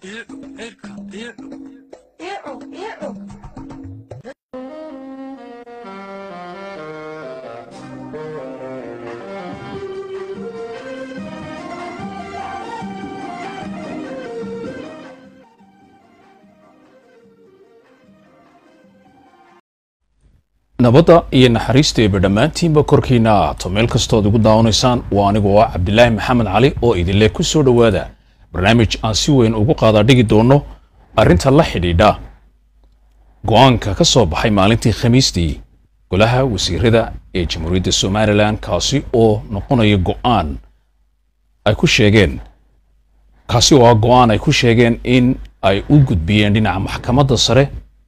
nabadda iyo naxariisteeba dhammaantiinba korkiina ahaato meel kastood igu daawanaysaan waa anigoo ah cabdilaahi maxamed cali oo idinle ku soo dhowaada barnaamij aan si weyn ugu qaadaa dhigi doono arrinta la xidhiidha go-aanka ka soo baxay maalintii khamiistii golaha wasiirada ee jamhuuriyadda somalilan kaasi oo noqonaya go-aan ay ku sheegeen kaasi oo ah go-aan ay ku sheegeen in ay u gudbiyeen dhinaca maxkamadda sare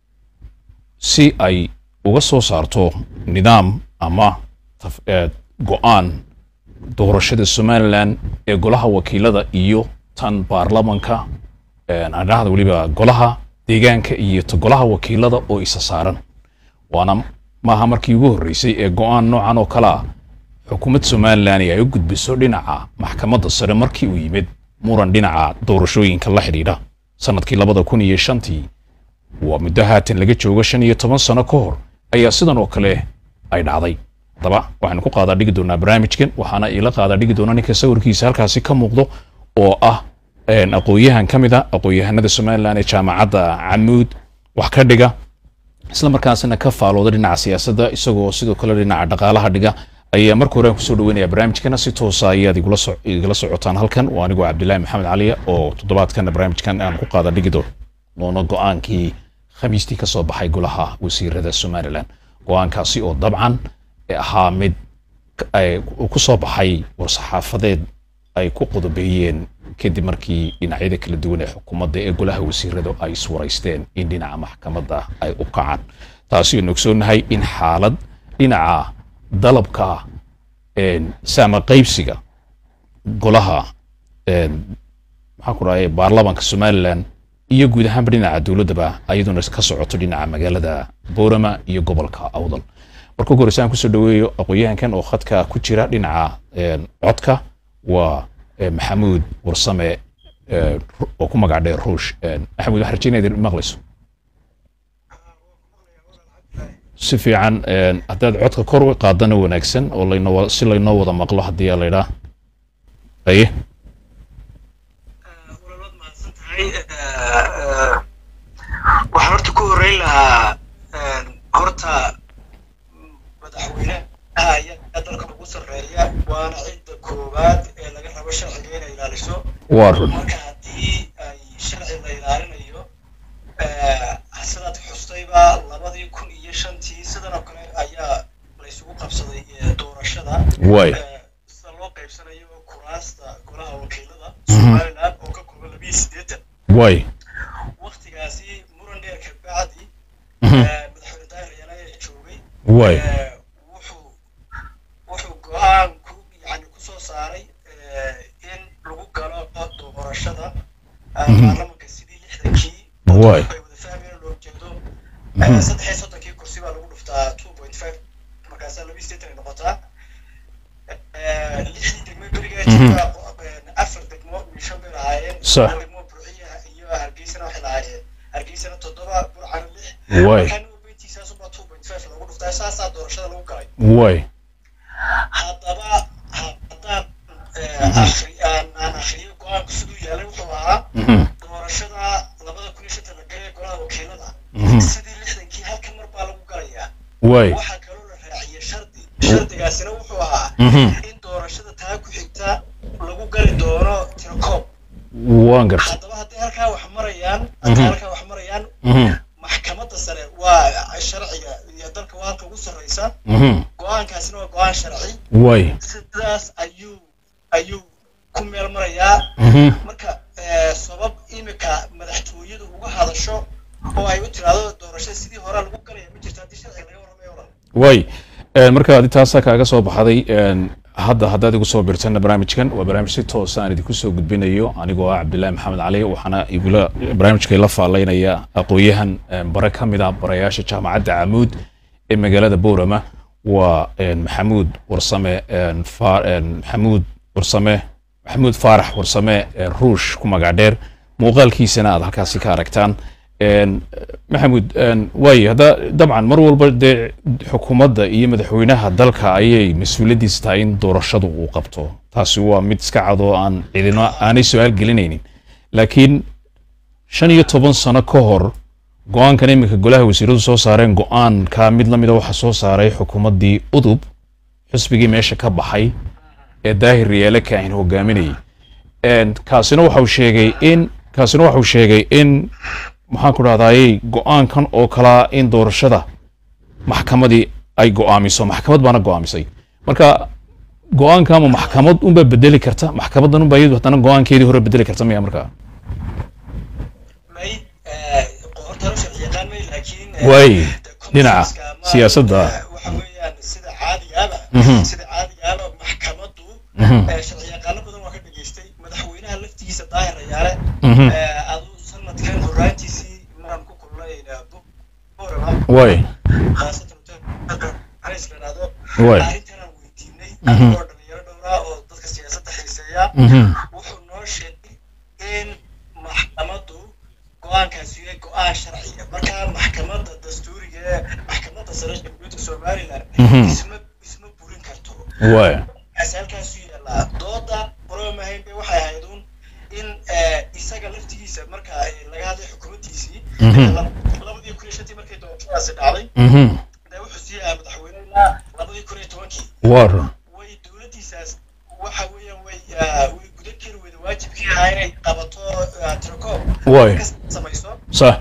si ay uga soo saarto nidaam ama go-aan doorashada somalilan ee golaha wakiilada iyo tan baarlamanka adhahda weliba golaha deegaanka iyo ta golaha wakiilada oo isa saaran waana maaha markii ugu horreysay ee go-aan noocan oo kale ah xukuumad somalilan ay u gudbiso dhinaca maxkamadda sare markii uu yimid muran dhinaca doorashooyinka la xidhiidha sanadkii labada kun iyo shantii waa muddo haatan laga joogo shan iyo toban sano ka hor ayaa sidan oo kale ay dhacday haddaba waxaynu ku qaadaa dhigi doonaa barnaamijkan waxaana iila qaadaa dhigi doonaa ninka sawirkiisa halkaasi ka muuqdo oo ah aqoon-yahan ka mid a aqoon-yahanada somalilan ee jaamacadda camuud wax ka dhiga isla markaasina ka faalooda dhinaca siyaasadda isagoo sidoo kale dhinaca dhaqaalaha dhiga ayaa marka hore aan kusoo dhaweynaya barnaamijkana si toosa ayaad igala socotaan halkan waa anigoo cabdilaahi maxamed caliya oo toddobaadkana barnaamijkan aan ku qaada dhigi doono go-aankii khamiistii ka soo baxay golaha wasiirada somalilan go-aankaasi oo dabcan ahaa mid ku soo baxay war-saxaafadeed ay ku qodobeeyeen kadib markii dhinacyada kala duwan ee xukuumadda ee golaha wasiirada ay iswaraysteen in dhinaca maxkamadda ay u kacaan taasi aynu ogsoonahay in xaalad dhinaca dalabka saama qaybsiga golaha maxaan ku dhahay baarlamanka somalilan iyo guud ahaanba dhinaca dowladdaba ayaduna ka socoto dhinaca magaalada boorama iyo gobolka awdal marka ugu horeysa aan kusoo dhaweeyo aqoon-yahankan oo khadka ku jira dhinaca codka waa maxamuud warsame oo ku magac dheer ruush maxamuud waxaan rajeynaya idin maqlayso si fiican haddaad codka kor u qaadana wanaagsan oo laynoo si laynoo wada maqlo haddii aa laydhaa aye waxaan horta ku horreyn lahaa horta madaxweynaha ayaa dalka ugu sarreeya waana cidda koowaad ee laga rabo sharciga inay ilaaliso waa run marka haddii ay sharci la ilaalinayo sidaad xustayba labadii kun iyo shantii sidan oo kale ayaa laysugu qabsaday doorashada way sida loo qaybsanayo kuraasta golaha wakiilada somaliland oo ka kooban labiyo siddeetan way waktigaasi muran dheer ka bacdi madaxweyne daahir ayaana ee joogay way wuxuu wuxuu go-aan ku yani ku soo saaray in lagu galo doorashada baarlamanka sidii lixdankii Waay. ay wada fahmeen loo jeedo saddex iyo soddonkii kursi baa lagu dhuftaa two point five markaasaa labi sideetan ay noqotaa lixdii degmo berigaa jirta afar degmo mishan bay lahaayeen Sax. hal degmo burciya iyo hargeysana waxay lahaayeen hargeysana toddoba burcana lix way markaan weytiisaasubaa two point five lagu dhuftaa saasaa doorashada lagu galay way haddaba haddaan akri aan aan akriyo go-aanku siduu yaalay wuxuu ahaa doorashada labada kun iyo shanta la galay golaha wakiilada sidii lixdankii halka mar baa lagu galayaa way waxaa kaloo la raaciyay shardi shardigaasina wuxuu ahaa in doorashada taa ku xigta lagu gali doono tirokoob waan gartay haddaba hadday halkaa wax marayaan hadday halkaa wax marayaan maxkamadda sare waa sharciga iyo dalka waa halka ugu sarreysa go-aankaasina waa go-aan sharci way sidaas ayuu ayuu ku meel marayaa marka eh, sabab imika madaxtooyadu uga hadasho oo ay u tiraahdo doorashada sidii hore lagu galaya ma jirto haddii sharciga laga warramayo olan way marka adi taasaa kaaga soo baxday hadda haddaad igu soo birtana barnaamijkan waa barnaamij si toosa aan idinku soo gudbinayo anigoo ah cabdilaahi maxamed cali waxaana igula barnaamijka ila faalaynaya aqoon-yahan bare ka mid ah barayaasha jaamacadda camuud ee magaalada boorama waa maxamuud warsame maxamuud warsame maxamuud faarax warsame ruush ku magac dheer muuqaalkiisana aad halkaasi ka aragtaan Een, maxamuud een, waayo hadda dabcan mar walba dee xukuumadda iyo madaxweynaha dalka ayay mas-uuliyaddiisa tahay in doorashadu uu qabto taasi waa mid iska cad oo aan cidino aanay su-aal gelinaynin laakiin shan iyo toban sano ka hor go-aankan iminka golaha wasiiradu soo saareen go-aanka mid la mida waxaa soo saaray xukuumaddii udub xisbigii meesha ka baxay ee daahir riyaale kaahin hogaaminayay Een, kaasina waxau sheegay in kaasina waxau sheegay in maxaan ku dhahdaayey go-aankan oo kalaa in doorashada maxkamadii ay go-aamiso maxkamad baana go-aamisay marka go-aanka ama maxkamad unbaa bedeli karta maxkamadan unbaa iyadu haddana go-aankeedii hore bedeli karta miya marka may horta hore sharci yaqaan may laakiin eh, Waay, de dhinaca commissionska ama, siyaasadda. eh, waxa weeyaan sida caadigaaba Mhm. sida caadigaaba maxkamaddu Mhm. eh, sharci yaqaano badan waa ka dhageystay madaxweynaha laftigiisa daahir ayaale Mhm. eh, aduu sanadkan horaantiisii maraan ku kulnay eh, Bu- Boorama waay khaasatan Harris la yidhaahdo Waay. arrintanaan weydiinay Mhm. anigoo dhalinyaro dhowraa oo dadka siyaasadda xiiseeya Mhm. wuxuu noo sheegay in maxkamaddu go-aankaasi yahay go-aan sharci ah markaa maxkamadda dastuuriga ee maxkamadda sare ee jamhuuriyadda somaliland Mhm. isma isma burin karto waay asaalkaasu yaallaa dooda qoroomahayn bay waxay ahayd un in eh, isaga laftigiisa marka eh, laga hadlay xukuumaddiisii Mhm. labadii kun iyo shantii markay doorashadaasi dhacday Mhm. dee wuxuu sii ahaa madaxweyne ilaa labadii kun iyo tobankii waa run way dowladdiisaas waxa weeyaan way ah, way gudan kari weyda waajibkii ahaa inay qabato ah, tirakoob Waay. ka samayso sax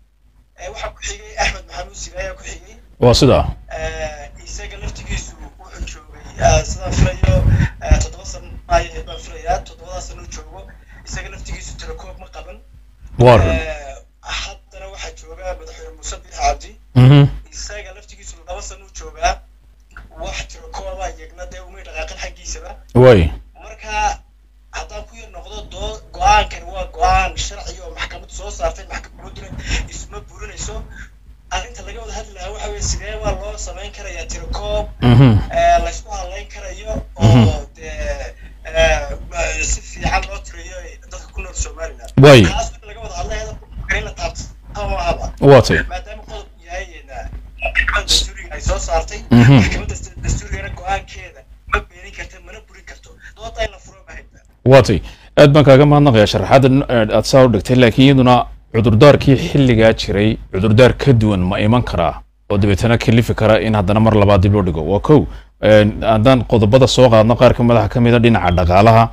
Eh, waxaa ku xigay axmed maxamuud sire ayaa ku xigay waa sidaa Eh, isaga laftigiisu wuxuu joogay ah, sidaan filayo ah, toddoba sano ay baan filayaa toddobadaa sano joogo isaga laftigiisu tirakoob ma qaban waa run Eh, haddana waxaa jooga madaxweyne muuse biix cabdi Mhm. isaga laftigiisu laba sano u joogaa wax tirakooba iyagna dee umay dhaqaaqin xaggiisaba waay marka haddaan ku yar noqdo doo go-aankan waa go-aan sharci oo maxkamaddu soo saartay maxkamadduna isma burinayso arrinta laga wada hadli lahaa waxa weye sidee baa loo samayn karayaa tirakoob Mhm. eh, laysku hadlayn karayo oo dee eh, ma- si fiican loo tiriyo dadka ku nool somaliland Waay. taas in laga wada hadlay hadalka in la taabto mahaba waa tay maadaama qodob yahay eh, maxkamadda dastuuriga ay soo saartay Mhm. maxkamadda dastuurigana go-aankeeda ma beenin karta mana burin karto dooda in la furo mahayba waatay aad baan kaaga mahadnaqayaa sharaxaadda n- eh, aad saa u dhigtay laakiin iyaduna cudurdaarkii xilligaa jiray cudurdaar ka duwan ma iman karaa oo dabeetana kalifi kara in haddana mar labaad dib loo dhigo waa kow Een, haddaan qodobada soo qaadno qaar ka madaxa ka mid a dhinaca dhaqaalaha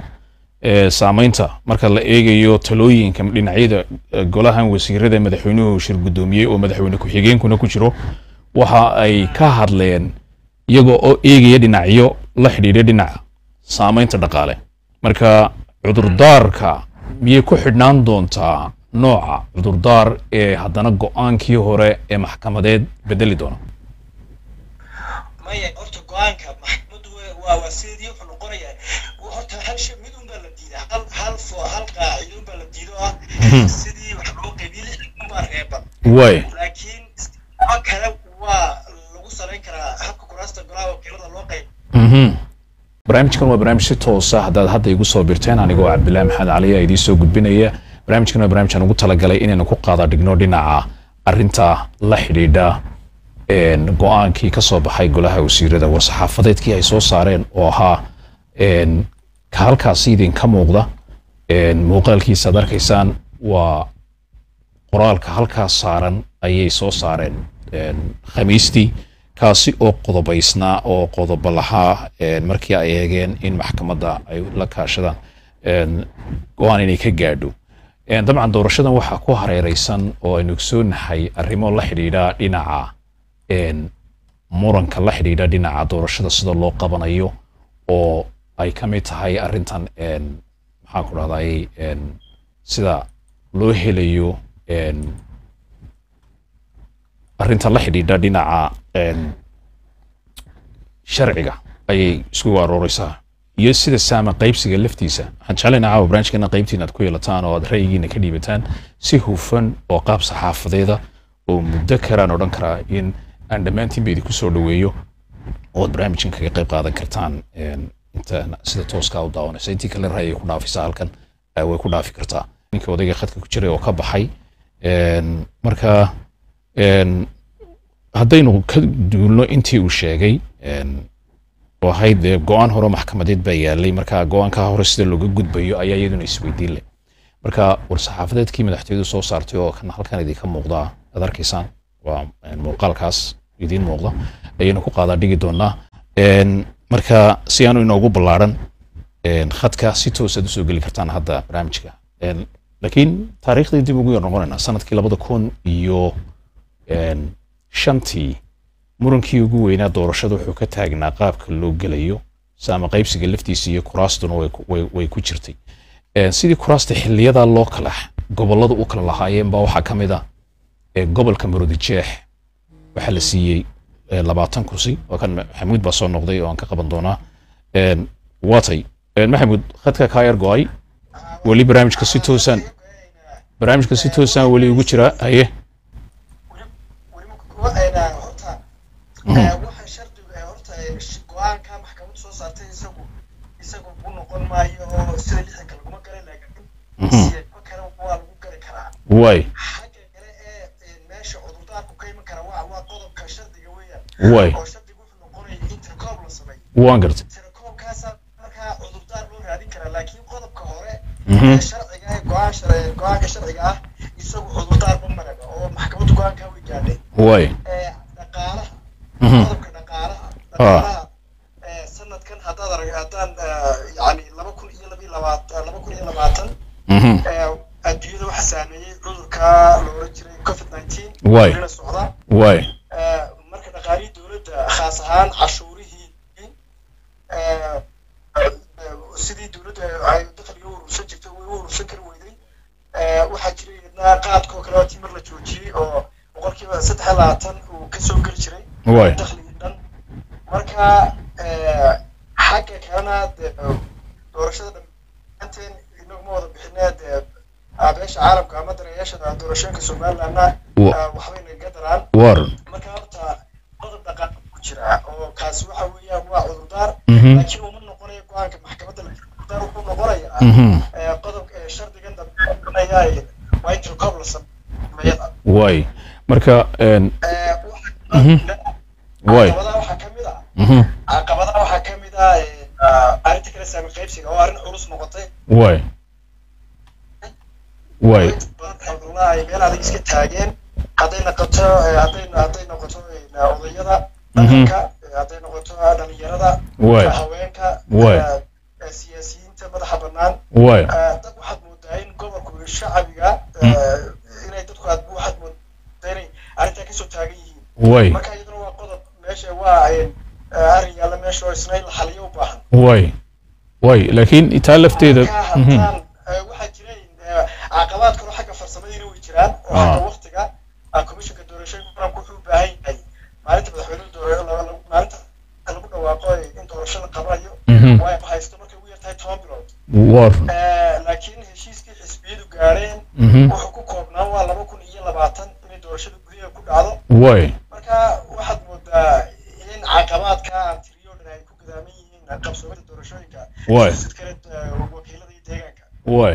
ee saameynta marka la eegayo talooyinka dhinacyada eh, golahan wasiirada madaxweynuhu shir guddoomiyey oo madaxweyne ku-xigeenkuna ku jiro waxa ay ka hadleen iyagoo oo eegaya dhinacyo la xidhiidha dhinaca saameynta dhaqaale marka cudurdaarka miyay ku xidhnaan doontaa nooca cudurdaar ee haddana go-aankii hore ee maxkamadeed bedeli doona maya horta go-aanka maxkamaddu wa- waa waa sideedii wuxuu noqonayaa horta hal shay mid un baa la diidaa hal hal fo hal qaacido un baa la diido ah sidii wax loo qaybiyey lix un baa reeban waay laakiin kuwa kale waa lagu salayn karaa habka kuraasta golaha wakiilada loo qayb Mhm. barnaamijkan waa barnaamij si toosa haddaad hadda igu soo birteen anigoo cabdilaahi maxamed cali aa idiin soo gudbinaya barnaamijkan waa barnaamijaan ugu talagalay inaynu ku qaada dhigno dhinaca arinta la xidhiidha een, go-aankii ka soo baxay golaha wasiirada war-saxaafadeedkii ay soo saareen oo ahaa een, ka halkaasi idinka muuqda een, muuqaalkiisa ad arkaysaan waa qoraalka halkaas saaran ayay soo saareen een, khamiistii kaasi oo qodobaysnaa oo qodobo lahaa een, markii ay eegeen in maxkamadda ay la kaashadaan een, go-aan inay ka gaadho Een, dabcan doorashadan waxaa ku hareereysan oo aynu ogsoonahay arrimo la xidhiidha dhinaca een, muranka la xidhiidha dhinaca doorashada sida loo qabanayo oo ay ka mid tahay arrintan een, maxaan ku dhahday een, sida loo helayo een, arrinta la xidhiidha dhinaca een, sharciga ayay isku arooreysaa iyo sida saama qaybsiga laftiisa waxaan jeclaynaa caawa barnaamijkeena qaybtiina aad ku yeelataan oo aad ra'yigiina ka dhiibataan si hufan oo qaab saxaafadeeda oo muddo karaan odhan karaa in aan dhammaantiin ba idinku soo dhoweeyo oo aad barnaamijkan kaga qayb qaadan kartaan een, inta sida tooskaa u daawanaysa intii kale ra'yiga ku dhaafisa halkan eh, way ku dhaafi kartaa ninkii odayga khadka ku jiray oo ka baxay Een, marka een, haddaynu ka duulno intii uu sheegay een, oo ahayd dee go-aan hore maxkamadeed baa yaalay marka go-aanka hore sida looga gudbayo ayaa iyaduna isweydiin leh marka war-saxaafadeedkii madaxtooyadu soo saartay oo kan halkan idinka muuqda aad arkaysaan waa een, muuqaalkaas idiin muuqda ayaynu ku qaadaa dhigi doonaa Een, marka si aanu inoogu ballaaran een, khadka si toosaad usoo geli kartaan hadda barnaamijka Een, laakiin taariikhdii dib ugu yar noqonaynaa sanadkii labada kun iyo een, shantii murankii ugu weynaa doorashada wuxuu ka taagnaa qaabka loo gelayo saama qaybsiga laftiisa iyo kuraastuna way ku- way- way ku jirtay Een, sidii kuraasta xiliyadaa loo kala gobollada u kala lahaayeen baa waxaa ka mid ah ee gobolka marodijeex waxaa la siiyey ee, labaatan kursi oo kan maxamuud baa soo noqday oo aan ka qaban doonaa Een, waatay Een, maxamuud khadka kaa yar go-ay weli barnaamijka si toosaan barnaamijka si toosaan weli ugu jira haye horta waxa shardigu ee horta go-aanka maxkamaddu soo saartay isagu isagu u noqon maayo oo sida lixdanka laguma galay laakiin siyaba kale waa lagu gali karaa waay xagga kale ee meesha cudurdaarku ka iman kara waa waa qodobka shardiga weeyaan waay oo shardigu wuxuu noqonaya intercom la sameeyo waan gartay intercomkaasa markaa cudurdaar loo raadin karaa laakiin qodobka hore Mhm. ee sharciga ee go-aan shar- go-aanka sharciga ah isagu cudurdaar ma maraga oo maxkamaddu go-aankaa way gaadhay waay ee dhaqaalaha Mhm. qodobka dhaqaalaha dhaqaalaha ee sanadkan haddaad arag haddaan eh, yacni laba kun iyo labiyo labaatan laba kun iyo labaatan Mhm. ee adduunyada waxaa saameeyey cudurka la oran jiray covid nineteen Waay. welina socda waay ee, marka dhaqaalihii dowladda khaas ahaan cashuurihii ee, ee, sidii dowladda ay dakhliga u urursan jirtay way u urursan kari weyday ee, waxaa jiray idna qaadka oo kale waa tii mar la joojiyey oo boqolkiiba saddex iyo labaatan uu kasoo geli jiray waay dakhligii dhan marka ee, xagga kalena dee doorashada dhammaanteen inaguma wada bixinee dee beesha caalamka ama daneeyaasha doorashooyinka somalilandna Wa- ee, waxbay naga daraan war marka horta qodob dhaqan ku jira oo kaasi waxa weeyaan waa cudurdaar Mhm. laakiin uma noqonayo go-aanka maxkamadda la cudurdaar wuxuu noqonayaa Mhm. ee, qodobka ee shardigan dambeeya waa intercom la sameeyada waay marka een, Ee, Mhm. waxa- waay caqabadaha waxaa ka mid ah Mhm. caqabadaha waxaa ka mid ah ee, ah, arrinta kale saami qaybsiga oo arrin culus noqotay waay waay alhamdulillah ay meel adag iska taageen hadday noqoto ee, hadday hadday noqoto ee, odayada dhaqanka ee, hadday noqoto dhalinyarada waay haweenka Waay. ee, ee, siyaasiyiinta madaxa bannaan waay ee, dad waxaad moodaa in gobolku shacabiga ee, inay dadku aad waxaad moodaa inay arrintaa kasoo taagan yihiin waay marka iyaduna waa qodob meesha waa ee, arrin yaalla meesha oo isna in la xaliyo u baahan waay waay laakiin taa lafteeda marka Mhm. haddaan ee, waxaa jira ee, caqabaad kale oo xagga farsamadiina way jiraan oo Ah. xagga waqtiga ah, commissionka doorashooyinka qaranku wuxuu u baahan yahay maalinta madaxweynuhu doore- la- la- maalinta lagu dhawaaqo in doorasho la qabanayo Mhm. waa haysto markay ugu yartahay toban bilood war Eh, laakiin heshiiskii xisbiyadu gaadheen Mhm. wuxuu ku koobnaa waa laba kun iyo labaatan inay doorashada gudaheeda ku dhacdo waay marka waxaad moodaa in caqabaadka aan tiriyo dhan ay ku gadaaman yihiin qabsoomada doorashooyinka Waay. sid kale eh, wakiilada iyo deegaanka waay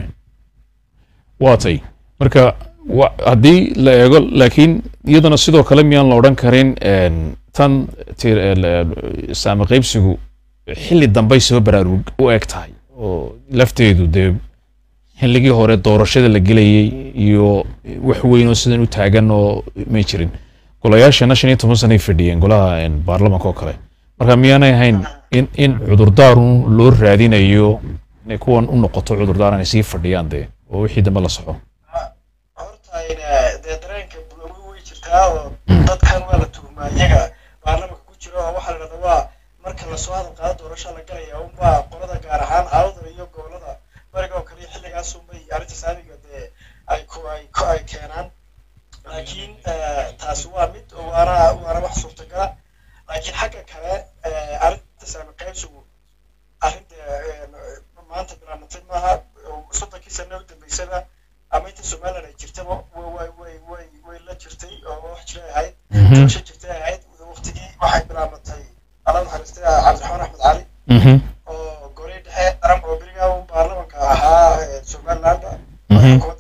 waatay marka wa- haddii la eego laakiin iyadana sidoo kale miyaan la odhan karin een, tan tir- el- el- saami qaybsigu xilli dambay soo baraarug u eg tahay oo lafteedu dee xilligii hore doorashada la gelayay iyo wax weyn oo sidan u taagan oo may jirin golayaashana shan iyo toban sanay fadhiyeen golaha een, baarlamanka oo kale marka miyaanay ahayn in in cudurdaarun loo raadinayo inay kuwan u noqoto cudurdaar inay sii fadhiyaan dee oo wixii dambe la soxo horta ina- dee dareenka bulawey way jirtaa oo dadkan waa la tuhmaa iyaga baarlamanka ku jira oo waxaa la dhahdaa waa marka lasoo hadal qaado doorasho la galaya unbaa qolada gaar ahaan awda iyo gobolada bariga oo kale iyo xilligaas unbay arrinta saamiga dee ay ku ay ku ay keenaan laakiin eh, taasi waa mid oo waana waana wax suurtagala laakiin xagga kale eh, arrinta saami qaybsigu arrinta eh, maanta bilaabantay maaha oo soddonkii sano u dambeysaba ama inta somaliland ay jirtaba way way way way way la jirtay oo wax jiray ahayd doorasho jirtay ahayd waqtigii waxay bilaabantay alla naxariistay cabdiraxmaan axmed cali oo goray dhexe qaran oo berigaa uu baarlamanka ahaa ee somaliland Mhm. xukuumadda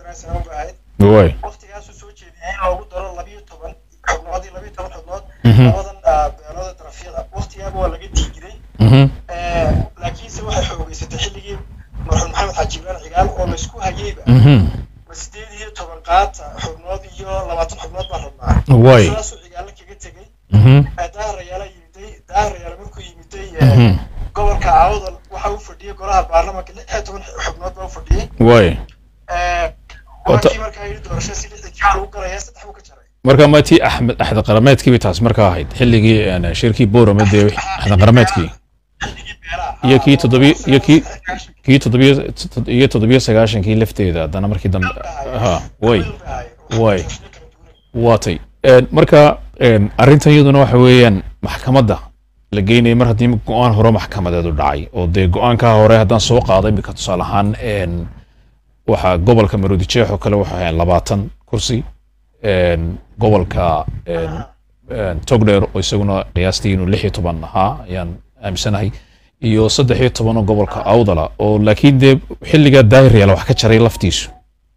jibraan cigaal oo laysku hayeyba Mhm. ma sideed iyo toban qaata xubnood iyo labaatan xubnood baan rabnaa Way. saasuu cigaalla kaga tegey Mhm. daahrayaala yimiday daahrayaala markuu yimiday Mhm. gobolka awdal waxa uu fadhiyey golaha baarlamaanka lix iyo toban xubnood baa u fadhiyey Way. waa kii markaa yidhi doorasho si lixda jibaa lagu galaya saddex buu ka jaray marka ma tii axmed axda qarameedkii bay taas markaa ahayd xilligii een, shirkii boorama dee axda qarameedkii xilligii beeraha iyo kii toddobiyo iyo kii kii toddobiyo iyo toddobiyo sagaashankii lafteeda haddana markii dambe ha way way waatay Een, marka een, arrintan iyaduna waxa weeyaan maxkamadda la geynaya mar haddii go-aan hore maxkamadeedu dhacay oo dee go-aankaa hore haddaan soo qaado imika tusaale ahaan een, waxaa gobolka maroodi jeex oo kale waxay ahayn labaatan kursi een, gobolka een, een, togdheer oo isaguna qiyaastii inuu lix iyo toban ahaa ayaan aaminsanahay iyo saddex iyo toban oo gobolka awdala oo laakiin dee xilligaa daahiryaala wax ka jaray laftiisu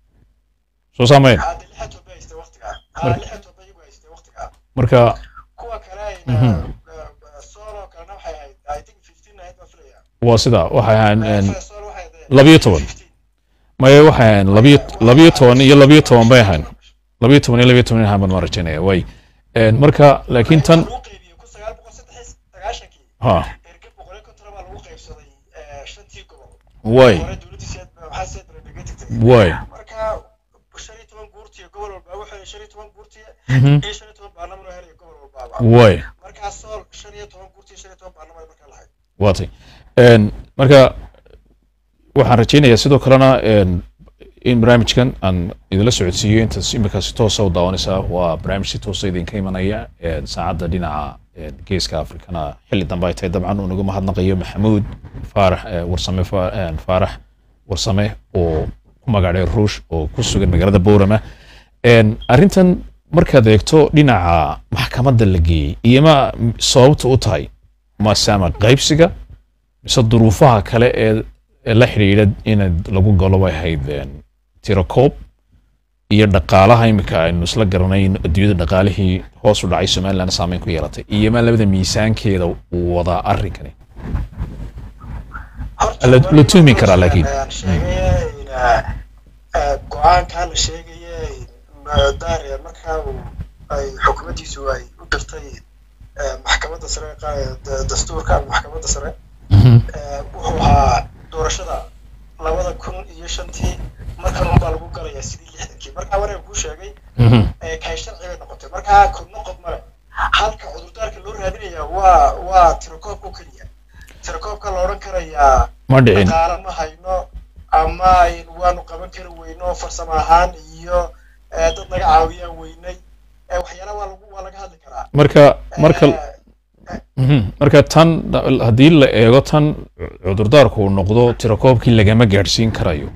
soo saameyn hadda lix iyo toban haystay waqtigaa ha lix iyo toban iyagu haystay waqtigaa marka kuwa kale Mhm. solo kalena waxay ahayd i think fifteen ahayd baan filaya waa sidaa waxay ahaan een, solo waxay ahayd labiyo toban 15. maya waxay ahaan labiyo labiyo toban iyo labiyo toban bay ahaan labiyo toban iyo labiyo toban ahaan baan ma rajaynaya way Een, marka laakiin tan lagu qaybiyey kun sagaal boqol saddex iyo sagaashankii ha erge boqol iyo konton baa lagu qaybsaday eh, shantii gobol way hore dowladii seed waxaa seed naga tagtay way marka shan iyo toban guurtiya gobol walba wuxuu shan iyo toban guurtiya Mhm. iyo shan iyo toban baarlaman oo helaya gobol walbaaba way markaa sool shan iyo toban guurtiya shan iyo toban baarlaman ay markaa lahayd waatay Een, marka waxaan rajaynayaa sidoo kalena een, in barnaamijkan aan idinla socodsiiyo intaas imika si toosa u daawanaysaa waa barnaamij si toosa idinka imanaya een, saacadda dhinaca een, geeska afrikana xilli dambe ay tahay dabcan uu nagu mahadnaqayo maxamuud faarax eh, warsame Fa- een, faarax warsame oo ku magacdhay ruush oo ku sugan magaalada boorama Een, arrintan markaad eegto dhinaca maxkamadda la geeyey iyo ma sababta u tahay ma saama qaybsiga mise duruufaha kale ee ee la xidhiidha in lagu galo bay ahayd een, tirakoob iyo dhaqaalaha imika aynu isla garanay in adduunyada dhaqaalihii hoos u dhacay somaliland saameyn ku yeelatay iyo ma labada miisaankeeda uu wadaa arrinkani Horta La- markii la tuumi hore karaa laakiin. ayaan sheegaya in, eh, eh, go-aankaa la sheegaya in daariya markaa uu ay xukuumaddiisu ay u dirtay eh, maxkamadda sare qa- da- dastuurka ama maxkamadda sare eh, wuxuu ahaa doorashada labada kun iyo shantii markan unbaa lagu galayaa sidii lixdankii markaa wareeg kuu sheegay ee kay sharci bay noqotay markaa kudna qof male halka cudurdaarka loo raadinaya waa waa tirakoobka oo keliya tirakoobka la odhan karayaa ma dhicin dhaqaale ma hayno ama aynu waanu qaban kari weyno farsamo ahaan iyo eh, dad naga caawiyaan weynay Eh, waxyaalaha waa lagu waa laga hadli karaa marka marka Eh, Mhm. marka tan haddii la eego tan cudurdaarku uu noqdo tirakoobkii lagama gaadhsiin karayo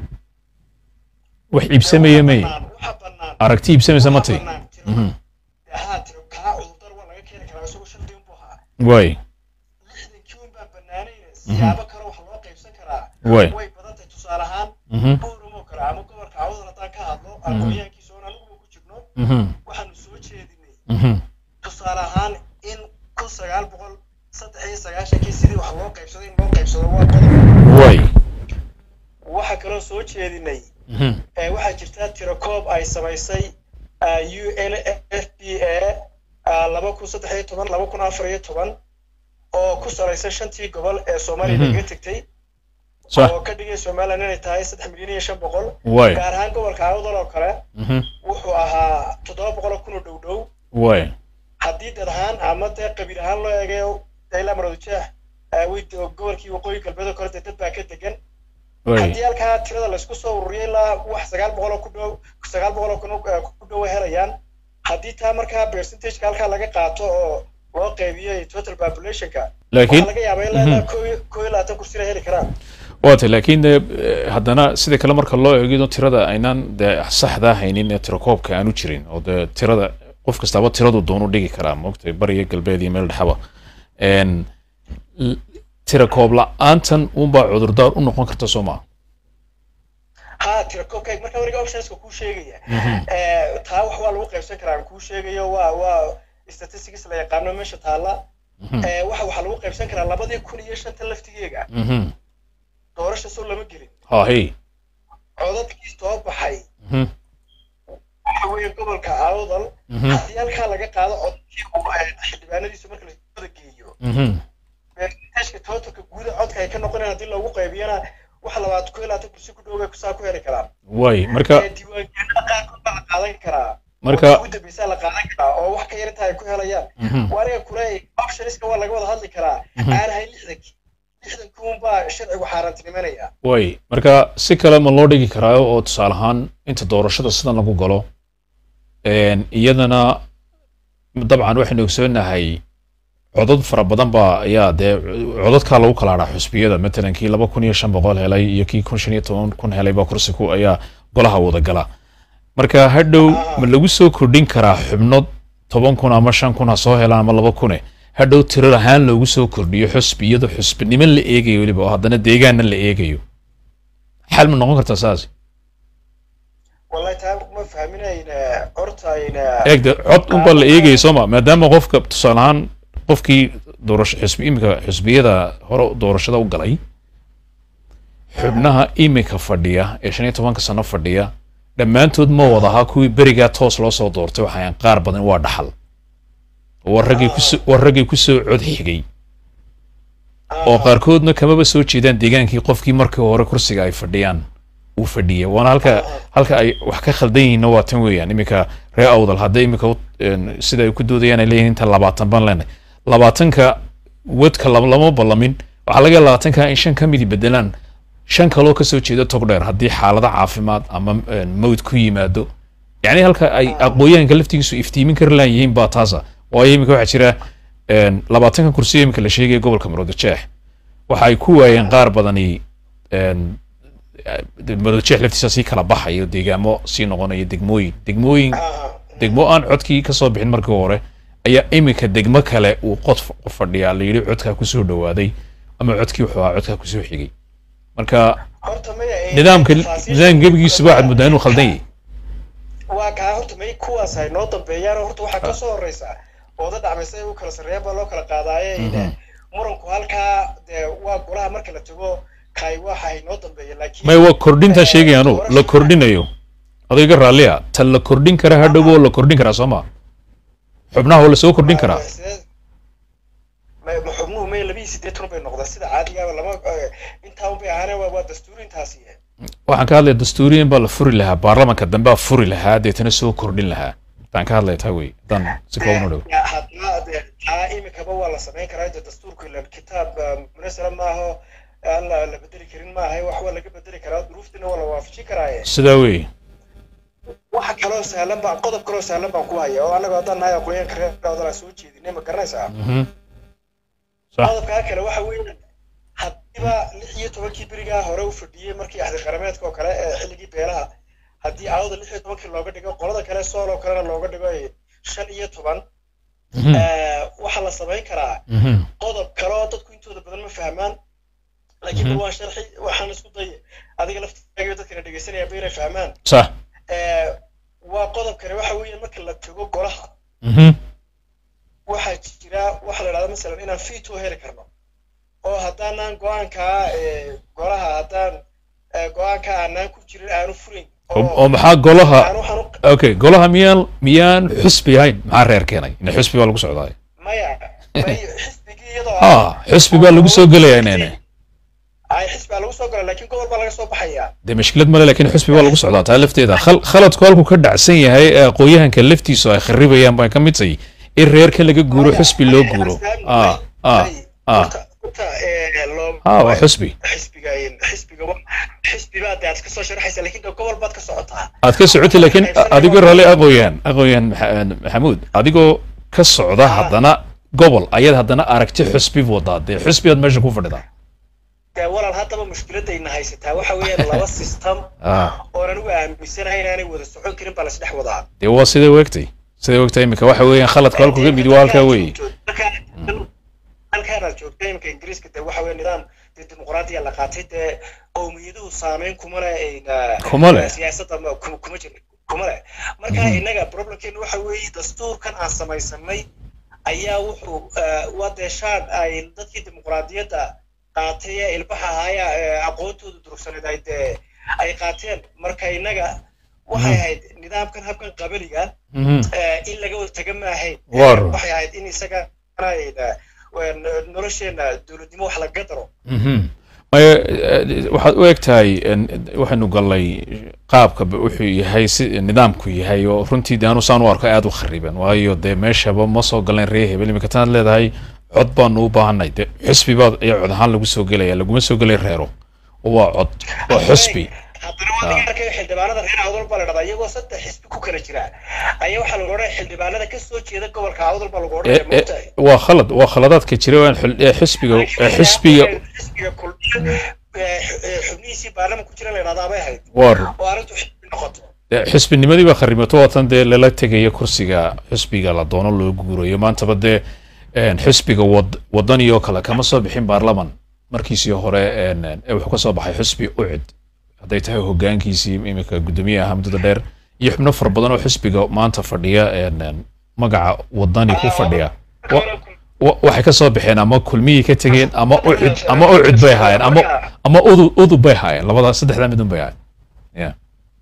wax iibsamaya may bannaan, waxa bannaan aragti iibsamaysa ma tay waxa bannaan tiro- Mhm. haa tiro kaa cudurdaar waa laga keeni karaa isagoo shan diin buu ahaa way lixdankii un baa bannaanayna siyaabo kale wax loo qaybsan karaa way way badan tahay tusaale ahaan Mhm. buurum oo kale ama gobolka awdal haddaan ka hadlo aqoonyahankiisa oon anigu ku jirno Mhm. waxaanu soo jeedinay Mhm. tusaale ahaan in kun sagaal boqol saddex iyo sagaashankii sidii wax loo qaybsaday in loo qaybsado waa badan way waxaa kaloo soo jeedinay Mhm. ee waxaa jirta tirakoob ay samaysay u n f p a laba kun saddex iyo toban laba kun afar iyo toban oo ku salaysan shantii gobol ee soomaaliya Mhm. laga tegtay sax oo ka dhigay somaliland inay tahay saddex milyan iyo shan boqol way gaar ahaan gobolka awdal oo kale Mhm. wuxuu ahaa toddoba boqol oo kun oo dhow dhow way haddii dad ahaan ama dee qabiil ahaan loo eegayo ilaa maroodijeex way gobolkii waqooyi galbeed oo kale dee dad baa ka degan way haddii halkaa tirada laysku soo ururiyay ilaa wax sagaal boqol oo ku dhow sagaal boqol oo kun oo, eh, ku dhow ay helayaan haddii taa markaa percentageka halkaa laga qaato oo loo qeybiyo total populationka laakiin waxaa laga yaabaa ilaa ilaa koo iyo- koo iyo labaatan kursi inay heli karaan waatay laakiin dee eh, haddana sida kale marka loo eego tirada aynaan dee saxdaa haynin ee tirakoobka aanu jirin oo dee tirada qof kastaba tiradu doonu dhigi karaa maogtay bariga galbeed iyo meel dhexaba Een, l- tirakoob la-aantan unbaa cudurdaar u noqon karta soo maa ha tirakoobka marka wariga optionska kuu sheegaya Eh, taa wax waa lagu qaybsan karaa aan kuu sheegayo waa waa statistics la yaqaano meesha taalla Eh, waxa waxaa lagu qaybsan karaa labadii kun iyo shanta laftigeega doorasha soo lama gelin ha hey codadkii soo baxay Mhm, waxa weeye gobolka awdal mhm, haddii halkaa laga qaado codadkii uu eh, xildhibaanadiisu marka la wada geeyo mhm. beertashka tootalka guuda codka ay ka noqonayaan haddii loogu qaybiyana wax labaad ku ilaata kursi ku dhowbay kusaa ku heli karaan way marka Eh, diiwaangelinada qaarkood baa la qaadan karaa marka ugu dambeysaa la qaadan karaa oo wax ka yar inta ay ku helayaan mhm, waa aniga kule optionska waa laga wada hadli karaa Mhm. aan ahay lixdankii lixdankii unbaa sharcigu xaaraantinimanaya way marka si kale ma loo dhigi karaayo oo tusaale ahaan inta doorashada sidan lagu galo een, iyadana dabcan waxaynu ogsoonahay codad fara badan baa ayaa dee codadkaa lagu kala hadhaa xusbiyada matalan kii laba kun iyo shan boqol helay iyo kii kun shan iyo toban kun helay baa kursi ku ayaa golaha wada gala marka hadhow ma lagu soo kordhin karaa xubno toban kun ama shan kun ha soo helaan ama laba kune hadhow tirar ahaan loogu soo kordhiyo xusbi iyadoo xusbinimo la eegayo weliba oo haddana deegaanna la eegayo xal ma noqon kartaa saas wallahi taa ma fahminayna hortayna eegde cod unbaa la eegaya sooma maadaama qofka tusaale ahaan qofkii doorasho xusbi imika xusbiyada hore doorashada u galay xubnaha imika fadhiya ee shan iyo tobanka sano fadhiya dhammaantood ma wada ahaa kuwii berigaa toos loo soo doortay waxaan qaar badan waa dhaxal waa raggii kusoo waa raggii kusoo cod xigay oo qaarkoodna kamaba soo jeedaan deegaankii qofkii markii hore kursiga ay fadhiyaan uu fadhiyay waana halka halka ay wax ka khaldan yihiinna waa tan weeyaan iminka ree awdal hadday iminka u- een, sida ay ku doodayaan ay leeyihiin inta labaatan baan leenahay labaatanka wadka lama lama ballamin waxaa laga yaaba labaatanka in shan ka midi bedelaan shan kaloo kasoo jeeda tog dheer haddii xaalado caafimaad ama een, mawd ku yimaado yacni halka ay aqooyahanka laftigiisu iftiimin kari laan yihiin baa taasa waayo iminka waxaa jira een, labaatanka kursiyo iminka la sheegaya gobolka maroodijeex waxa ay ku waayeen qaar badani een, maroodijeex laftiisa sii kala baxayo deegaamo sii noqonayo degmooyin degmooyin degmo aan codkii kasoo bixin markii hore ayaa iminka degmo kale uu qod f- fadhiyaa la yidhi codkaa kusoo dhawaaday ama codkii wuxuu ahaa codkaa kusoo xigay marka horta maya eh, nidaamka tafaasiisha- nidaam gebigiisuba waxaad moodaa inuu khaldan yahay waa kaa horta may kuwaas ay noo dambeeyaan oo horta waxaa ka soo horeysa ooda dhacmaysa ay u kala sarreeyaan baa loo kala qaadaaye Mhm. muranku halkaa dee waa golaha marka la tago kaay waxa ay noo dambeeyeen laakiin may waa kordhintaa sheegaya anu la kordhinayo adayga raalliya ta la kordhin kara hadhow oo la kordhin karaa soo ma xubnaha oo lasoo kordhin karaa ma ma xubnuhu may labiyi sideetan bay noqdaan sida caadigaaba lama eh, intaa un bay ahaanee waa waa dastuuri intaasi waxaan ka hadlaya dastuuriyan baa la furi lahaa baarlamanka dambe baa furi lahaa deetana soo kordhin lahaa taan ka hadlaya taa wey haddaan si kooban u dhow Ya, haddana dee taa imikaba waa la samayn karaa dee dastuurku ila kitaab eh, munasara maaho aan la la bedeli karin maaha wax waa laga bedeli karaa duruuftina waa la waafajin karaaye sidaa wey waxa kaloo sahlan baa qodob kaloo sahlan baan ku haya oo annaga haddaan nahay aqoonyaanka reer odan soo jeedinay ma garanaysaa Mhm. sax qodobkaa kale waxa weeye haddiiba lix iyo tobankii berigaa hore u fadhiyey markii axdi qarameedka oo kale ee xilligii beelaha haddii aawada lix iyo tobankii looga dhigo qolada kale sool oo kalena looga dhigo eh, shan iyo toban Mhm. eh, waxaa la samayn karaa Mhm. qodob kale oo dadku intooda badan ma fahmaan laakiin Mhm. bal waan sharxi waxaan isku day adiga laftigaaga dadkana dhegeysanayaba inay fahmaan sax Eh, waa qodob kale waxa weeye marka la tago golaha Mhm. waxaa jira waxa la idhahda masalan inaan veto heli karno oo haddaanan go-aankaa eh, golaha haddaan eh, go-aanka aanaan ku jirin aanu furin oo oo maxaa golaha aan waxaan u okay golaha miyaan miyaan xusbi ahayn maxaa reer keenay ina xusbi baa lagu socdaa maya may xisbigii iyadoo ha xusbi baa lagu soo gelaya inene ay xisbi baa lagu soo gala laakiin gobol baa laga soo baxaya dee mashkilad male laakiin xusbi baa lagu socdaa taa lafteeda khal- khaladku halku ka dhacsan yahay ee aqooyahanka laftiisu ay kharibayaan baa ka mid tahay in reerka laga guuro xusbi loo guuro ah ah ah ah waa xusbi xisbiga xisbiga wa- xisbigaa dee aad ka soo sharaxaysa laakiin dee gobol baad ka socotaa aad ka socotay laakiin adigoo raalli aqooyaan aqooyaan Maxa- maxamuud adigoo ka socda haddana gobol ayaad haddana aragti xusbi wadaa dee xusbi aad meesha ku fadhidaa dee walaal haddaba mushkiladayna haysataa waxa weeyaan laba system ah oonan uga aaminsanahay inaanay wada socon karin baa lasdhex wadaa dee waa siday weegtay siday weegtay imika waxa weeyaan khaladku halku ka mid waa halkaa weeye halkaan aad joogta iminka ingiriiska dee waxa weeye nidaam dee dimuqraadiya la qaatay dee qowmiyaduhu saameyn kuma leh ayna- Kuma leh. siyaasadda ma- kuma kuma jira kuma leh marka innaga problemkeenu waxa weeye dastuurkan aan samaysanay ayaa wuxuu eh, waa dee shaad ay dadkii dimuqraadiyadda qaatay ee ilbaxa ahaaya ee aqoontooda durugsaneed ay dee ay qaateen marka innaga waxay ahayd nidaamkan habkan qabaliga Mhm. eh, in laga wada taga maahayn Waar. waxay ahayd in isaga nolosheena dowladnimo wax laga daro Mhm. maya eh, waxaad u eg tahay en, waxaynu gallay qaabka ba wuxuu yahay si nidaamku yahay oo runtii de anu saan u arko aada u khariban waayo dee meeshaba ma soo galeen ree hebel imika tanaad leedahay cod baanu u baahanay de xusbi baa ayaa cod ahaan lagu soo gelaya laguma soo gelay reero oo waa cod waa xusbi haddana waa laga arkay xildhibaanada reer awdal baa la dhahdaa iyagoo saddex xisbi ku kala jira ayaa waxaa lagu odhanaya xildhibaanada ka soo jeeda gobolka awdal baa lagu Eh, odhanaya eh, moogtahay waa khalad waa khaladaadka jira waan xul- eh, xisbiga eh, xisbiga xisbiga kulmiye eh, eh, xubnihiisii baarlama ku jira la dhahdaa bay ahayd waa oo arrintu xisbi noqoto dee xisbinimadii baa kharimato waatan dee lala tegaya kursiga xisbiga la doono loo guurayo maantaba dee en, xisbiga wad wadani oo kale kama soo bixin baarlaman markiisii hore en, en, ee wuxuu ka soo baxay xisbi ucid hadday tahay hogaankiisii iminka guddoomiye ahaa muddada dheer iyo xubno fara badan oo xisbiga maanta fadhiya en, en, magaca wadani ku fadhiya Wa- wa- waxay ka soo baxeen ama kulmiyay ka tegeen ama ucid ama ucid bay haayeen ama ama udu udub bay haayeen labadaas saddexdaa midun bay haayeen yeah.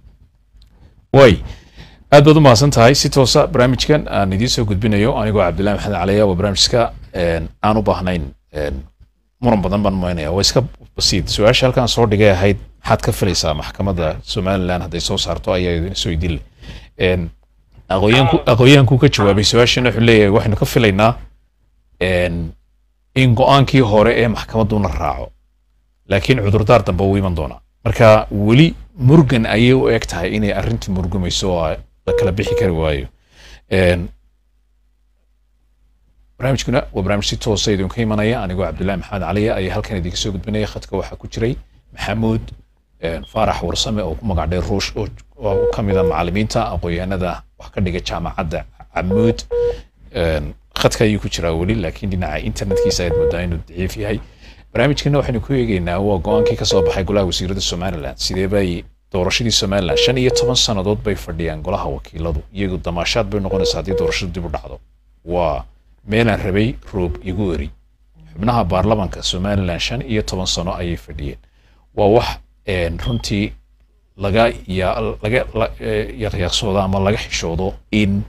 way aad baad u mahadsan tahay si toosa barnaamijkan aan idiin soo gudbinayo anigoo cabdillahi maxamed caliya waa barnaamijka en, aan u baahnayn en, muran badan baan maynaya waa iska basiid su-aasha halkan soo dhigay ahayd maxaad ka filaysaa maxkamadda somaliland hadday soo saarto ayaa idin soo idin En, aqoonyaanku aqoonyahanku ka jawaabay su-aashana wuxuu leeyahay waxaynu ka filaynaa en, in go-aankii hore ee maxkamaddu la raaco laakiin cudurdaar dambe uu iman doonaa marka weli murgan ayay u eg tahay inay arrintii murgumayso oo la kala bixi kari waayo En, barnaamijkuna waa barnaamij si toosa idinka imanaya anigoo cabdillahi maxamed caliya ayaa halkan idinka soo gudbinaya khadka waxaa ku jiray maxamuud en, faarax warsame oo ku magac dheer ruush oo oo ka mid a macallimiinta aqoonyahanada wax ka dhiga jaamacadda camuud En, khadka ayuu ku jiraa weli laakiin dhinaca internetkiisa ayaad moodaa inuu daciif yahay barnaamijkana waxaynu ku eegeynaa waa go-aankii ka soo baxay golaha wasiirada somalilan sidee bay doorashadii somalilan shan iyo toban sannadood bay fadhiyaan golaha wakiiladu iyagu damaashaad bay noqonaysaa haddii doorashadu dib u dhacdo waa meelaan rabay roob igu eri xubnaha baarlamanka somalilan shan iyo toban sano ayay fadhiyeen waa wax en, runtii laga ya laga la- eh, yaqyaqsoodo ama laga xishoodo in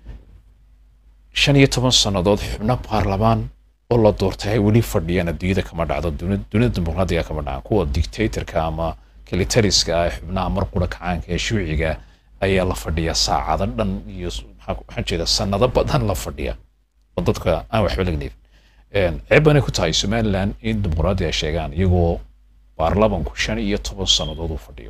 shan iyo toban sannadood xubno baarlamaan oo la doortay ay weli fadhiyaan adduunyada kama dhacdo duni- dunida dimuqraadiga kama dhacan kuwa dictatorka ama kilitariska ah xubnaha mar qura kacaanka ee shuuciga ayaa la fadhiyaa saacado dhan iyo s- maxaa- waxaan jeeda sanado badan la fadhiya oo dadka aan waxba laga neefin ceeb banay ku tahay somaliland in dimuqraadi ay sheegaan iyagoo baarlamanku shan iyo toban sannadood uu fadhiyo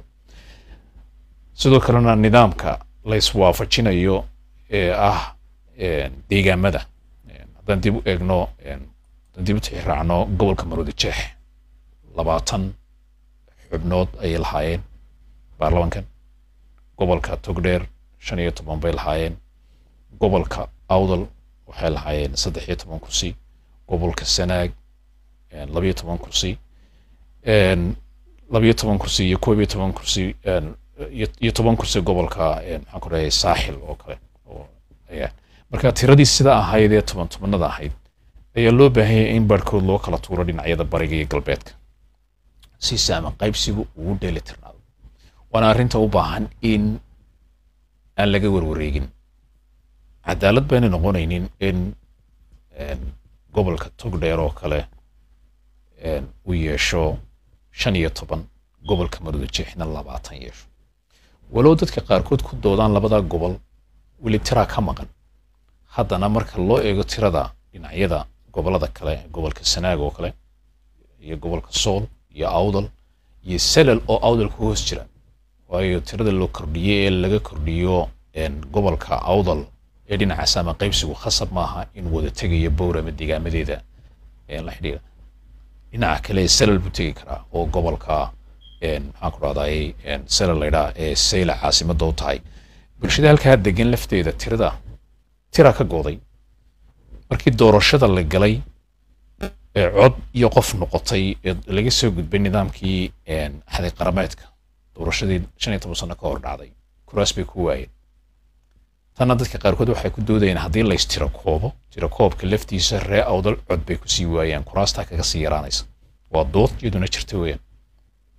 sidoo kalena nidaamka la iswaafajinayo ee ah en, deegaamada En, haddaan dib u eegno en, haddaan dib u tixraacno gobolka maroodi jeex labaatan xubnood ayay lahaayeen baarlamankan gobolka togdheer shan iyo toban bay lahaayeen gobolka awdal waxay lahaayeen saddex iyo toban kursi gobolka sanaag en, labiyo toban kursi en, labiyo toban kursi iyo koob iyo toban kursi en, iyo iyo toban kursi gobolka en, maxaan ku dhahay saaxil oo kale oo ayaa marka tiradii sida ahayd ee toban tobanada ahayd ayaa loo baahan yahay in barhkood loo kala tuuro dhinacyada bariga iyo galbeedka si saama qaybsigu ugu dheeli tirnaado waana arrinta u baahan in aan laga warwareegin cadaalad bayna noqonaynin in en, gobolka togdheer oo kale en, uu yeesho shan iyo toban gobolka maroodi jeexna labaatan yeesho walow dadka qaarkood ku doodaan labada gobol weli tiraa ka maqan haddana marka loo eego tirada dhinacyada gobolada kale gobolka sanaag oo kale iyo gobolka sool iyo awdal iyo selal oo awdal ku hoos jira waayo tirada loo kordhiyey ee laga kordhiyo en, gobolka awdal ee dhinaca saama qaybsigu khasab maaha in wada tegayo bowr ama deegaamadeeda ee la xidhiira dhinaca kale selal buu tegi karaa oo gobolka en, maxaan ku rahday selal laydhaa ee sayla caasimada u tahay bulshada halkaa degan lafteeda tirada tira ka gooday markii doorashada la galay ee cod iyo qof noqotay ee laga soo gudbay nidaamkii en, xadi qarameedka doorashadii shan iyo toban sano ka hor dhacday kuraas bay ku waayeen tanna dadka qaarkood waxay ku doodayeen haddii lays tiro koobo tiro koobka laftiisa ree awdal cod bay kusii waayaan kuraastaa kaga sii yaraanaysa waa dood iyaduna jirta weeyaan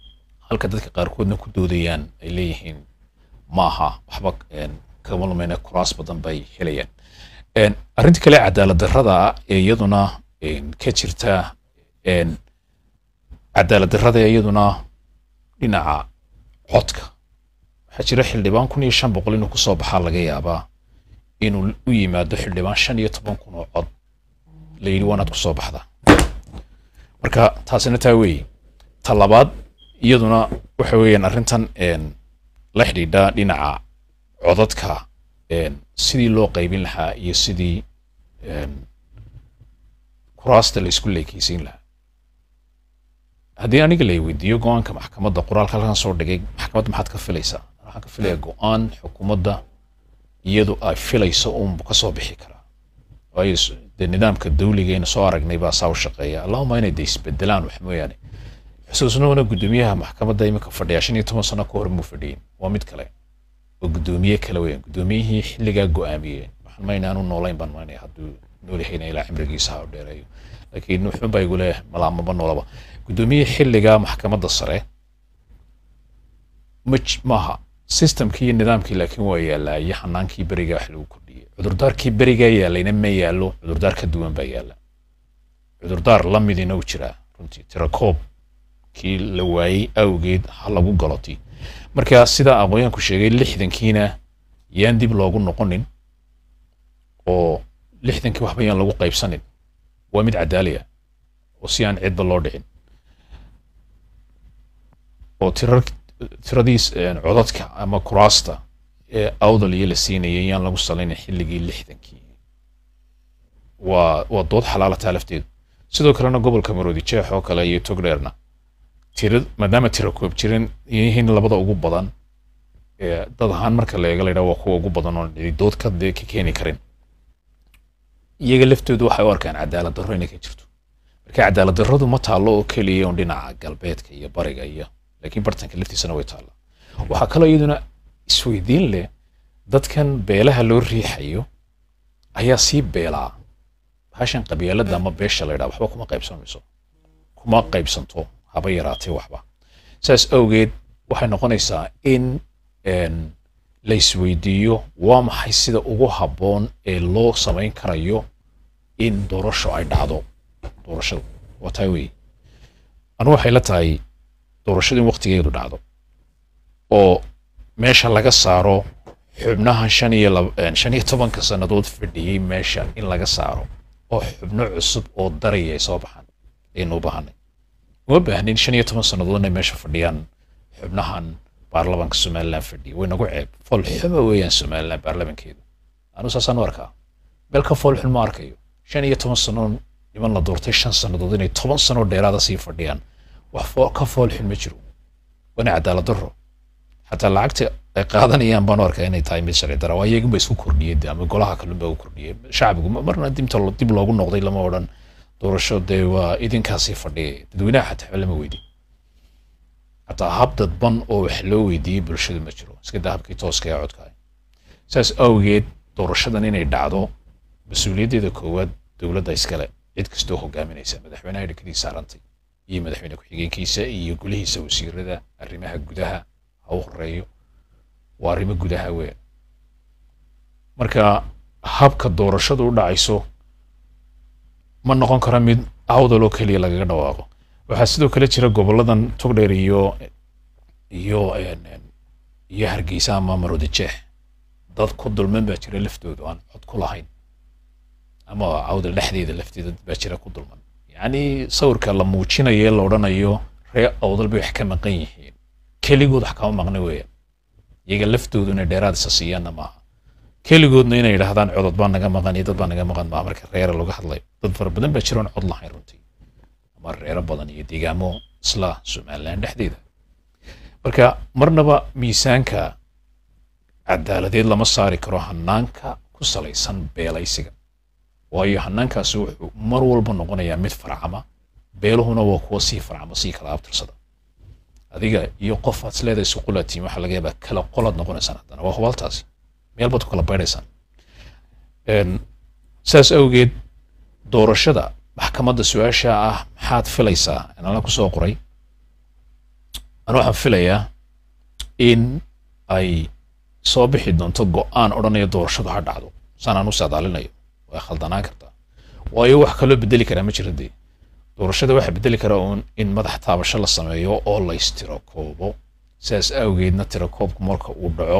halka dadka qaarkoodna ku doodayaan ay leeyihiin maaha waxba een, kama lumayna kuraas badan bay helayaan Een, arrinta kale cadaalad darrada ah ee iyaduna een, ka jirta een, cadaalad darrada ee iyaduna dhinaca codka waxaa jira xildhibaan kun iyo shan boqol inuu kusoo baxaa laga yaabaa inuu u yimaado xildhibaan shan iyo toban kun oo cod la yidhi waanaad kusoo baxda marka taasina taa weeye ta labaad iyaduna waxa weeyaan arrintan een, la xidhiidha dhinaca codadka een, sidii loo qaybin lahaa iyo sidii een, kuraasta la isku leekeysiin lahaa haddii aniga la weydiiyo go-aanka maxkamadda qoraalka halkan soo dhigay maxkamadda maxaad ka filaysaa waxaan ka filayaa go-aan xukuumadda iyadu ay filayso uunbu ka soo bixi karaa waayo s- dee nidaamka dawligeena soo aragnay baa saa u shaqeeya allahuma inay de isbedelaan wax mooyaane xusuusnoona guddoomiyaha maxkamadda imika fadhiya shan iyo toban sano ka hor muu fadhiyin waa mid kale oo guddoomiye kale weeyaan guddoomiyihii xilligaa go-aamiyeen waxaan mayna aanu noolayn baan maynaya hadduu nool yahayna ilaa cimrigiisa ha u dheereeyo laakiin wuxuun baa igu leeyahay malaamaba noolaba guddoomiyihii xilligaa maxkamadda sare ma j- maaha systemkii iyo nidaamkii laakiin waa yaallaa iyo xanaankii berigaa wax lagu kordhiyey cudurdaarkii berigaa yaallayna ma yaallo cudurdaar ka duwan baa yaalla cudurdaar la midina uu jiraa runtii tirakoob kii la waayey awgeed ha lagu galoti marka sidaa aqoonyaanku sheegay lixdankiina yaan dib loogu noqonin oo lixdankii waxba yaan lagu qaybsanin waa mid cadaaliya oo si aan cidba loo dhicin oo tirar tiradiis een, codadka ama kuraasta ee awdal iyo la siinayay yaan lagu salaynin xilligii lixdankii waa waa dood xalaalataa lafteedu sidoo kalena gobolka maroodi jeex oo kale iyo togdheerna tira maadaama tira koob jiran yihiin labada ugu badan ee dad ahaan marka la eega la yidhaha waa kuwa ugu badan oo cidi dood ka dee ka keeni karin iyaga laftoodu waxay u arkaan cadaalad darro inay ka jirto marka cadaalad darradu ma taallo oo keliya un dhinaca galbeedka iyo bariga iyo laakiin bartanka laftiisana way taalla waxaa kaloo iyaduna isweydiin leh dadkan beelaha loo riixayo ayaa sii beelaa bahashan qabyaalada ama beesha la yidhaha waxba kuma qaybsamayso kuma qaybsanto haba yaraatee waxba saas awgeed waxay noqonaysaa in een, la isweydiiyo waa maxay sida ugu habboon ee loo samayn karayo in doorasho ay dhacdo doorashada waa taa weeye anu waxay la tahay doorashada in waqtigeedu dhacdo oo meesha laga saaro xubnahan shan iyo lab- een, shan iyo tobanka sannadood fadhiyey meesha in laga saaro oo xubno cusub oo daraya ay soo baxaan aynu u baahanay uma baahnin shan iyo toban sannadood inay meesha fadhiyaan xubnahan baarlamanka somaliland fadhiya way nagu ceeb fool xuma weeyaan somaliland baarlamankeedu anu saasaan u arkaa meel ka fool xun ma arkayo shan iyo toban sano niman la doortay shan sannadood inay toban sano dheeraada sii fadhiyaan wax foo- ka fool xun ma jiro waana cadaalad darro xataa lacagta ay qaadanayaan baan u arkaa inay tahay mid sharci dara waa iyagunba isku kordhiyey dee ama golaha kalunba u kordhiyey shacbigu ma- marna dibta lo- dib loogu noqday lama odhan doorasho dee waa idinkaasii fadhiyay dadweynaha xataa waxba lama weydiin xataa hab dadban oo wax loo weydiiyey bulshadu ma jiro iska daa habkii tooska ee codka ah saas awgeed doorashadan inay dhacdo mas-uuliyaddeeda koowaad dowladda iskale cid kastoo hogaaminaysa madaxweynaha dhakadii saarantay iyo madaxweyne ku-xigeenkiisa iyo gulihiisa wasiirada arrimaha gudaha ha u horeeyo waa arrimo gudaha weyn marka habka doorashadu u dhacayso ma noqon karo mid awdal oo keliya lagaga dhawaaqo waxaa sidoo kale jira goboladan togdheer iyo iyo een, een, iyo hargeysa ama maroodi jeex dad ku dulman baa jira laftoodu aan cod ku lahayn ama awdal dhexdeeda lafteeda dad baa jira ku dulman yacni sawirka la muujinayo ee la odhanayo ree awdal bay wax ka maqan yihiin keligood wax kama maqna weeyaan iyaga laftoodu inay dheeraad isa siiyaanna maaha keligoodna inay yidhaahdaan codod baa naga maqan iyo dad baa naga maqan maaha marka reera laga hadlayo dad fara badan baa jira oon cod lahayn runtii ama reero badan iyo deegaamo isla somaliland dhexdeeda marka marnaba miisaanka cadaaladeed lama saari karo hanaanka ku salaysan beelaysiga waayo hanaankaasi wuxuu mar walba noqonayaa mid farcama beeluhuna waa kuwa sii farcama sii kala abtirsada adiga iyo qof aad isleedahay suqulaatiin waxaa laga yaabaa kala qolaad noqonaysaan haddana waa hubaaltaasi meel baad ku kala baydaysaan Een, saas awgeed doorashada maxkamadda su-aasha ah maxaad filaysaa inala kusoo qoray anu waxaan filayaa in ay soo bixi doonto go-aan odhanaya doorashadu ha dhacdo saanaan u saadaalinayo way khaldanaan kartaa waayo wax kaloo bedeli karaa ma jira dee doorashada waxaa bedeli karaa uun in madax taabasho la sameeyo oo la istiro koobo sidaas awgeedna tirakoobku marka uu dhaco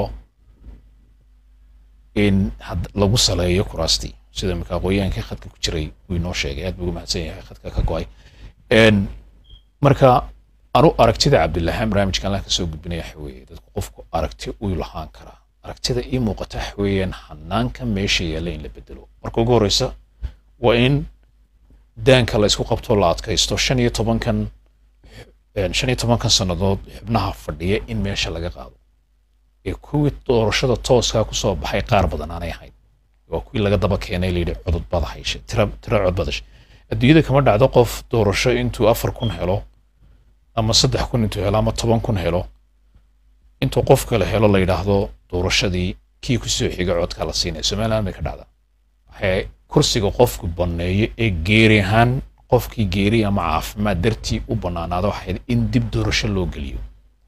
in had lagu saleeyo kuraastii sida imika aqooyahankii khadka ku jiray uu inoo sheegay aad buu ugu mahadsan yahay khadka ka go-ay Een, marka anu aragtida cabdillahaan barnaamijkan la kasoo gudbinaya waxa weeye dadku qofku aragti uu lahaan karaa aragtida ii muuqata waxa weeyaan hanaanka meesha yaalla in la bedelo marka ugu horeysa waa in daanka la isku qabto la adkaysto shan iyo tobankan een, shan iyo tobankan sannadood xubnaha fadhiya in meesha laga qaado ee kuwii doorashada tooskaa kusoo baxay qaar badan aanay ahayn waa kuwii laga daba keenay layidhi codod bada hayshe tira tira cod badashe adduunyada kama dhacdo qof doorasho intuu afar kun helo ama saddex kun intuu helo ama toban kun helo intuu qof kale helo la yidhaahdo doorashadii kii kusoo xiga codka la siinaya somaliland bay ka dhacdaa waxay kursiga qofku banneeyo ee geeri ahaan qofkii geeri ama caafimaad dartii u bannaanaado waxay in dib doorasho loo geliyo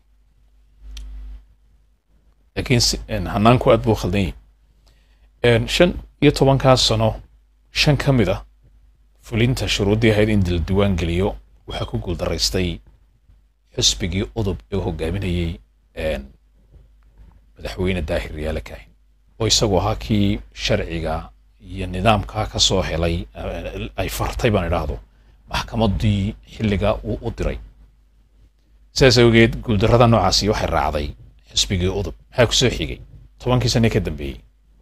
laakiin si- een, hanaanku aad buu khaldan yahay Een, shan iyo tobankaas sano shan ka mid ah fulinta shuruuddii ahayd in la diiwaan geliyo waxaa ku guuldaraystay xisbigii udub ee u hogaaminayey een, madaxweyne daahir yaale kaahin oo isagu ahaa kii sharciga iyo nidaamkaa ka soo helay eh, ay fartay baan idhaahdo maxkamaddii xilliga uu u diray sidaas awgeed guuldarrada noocaasi waxay raacday xisbigii udub maxaa ku soo xigay tobankii sane ka dambeeyey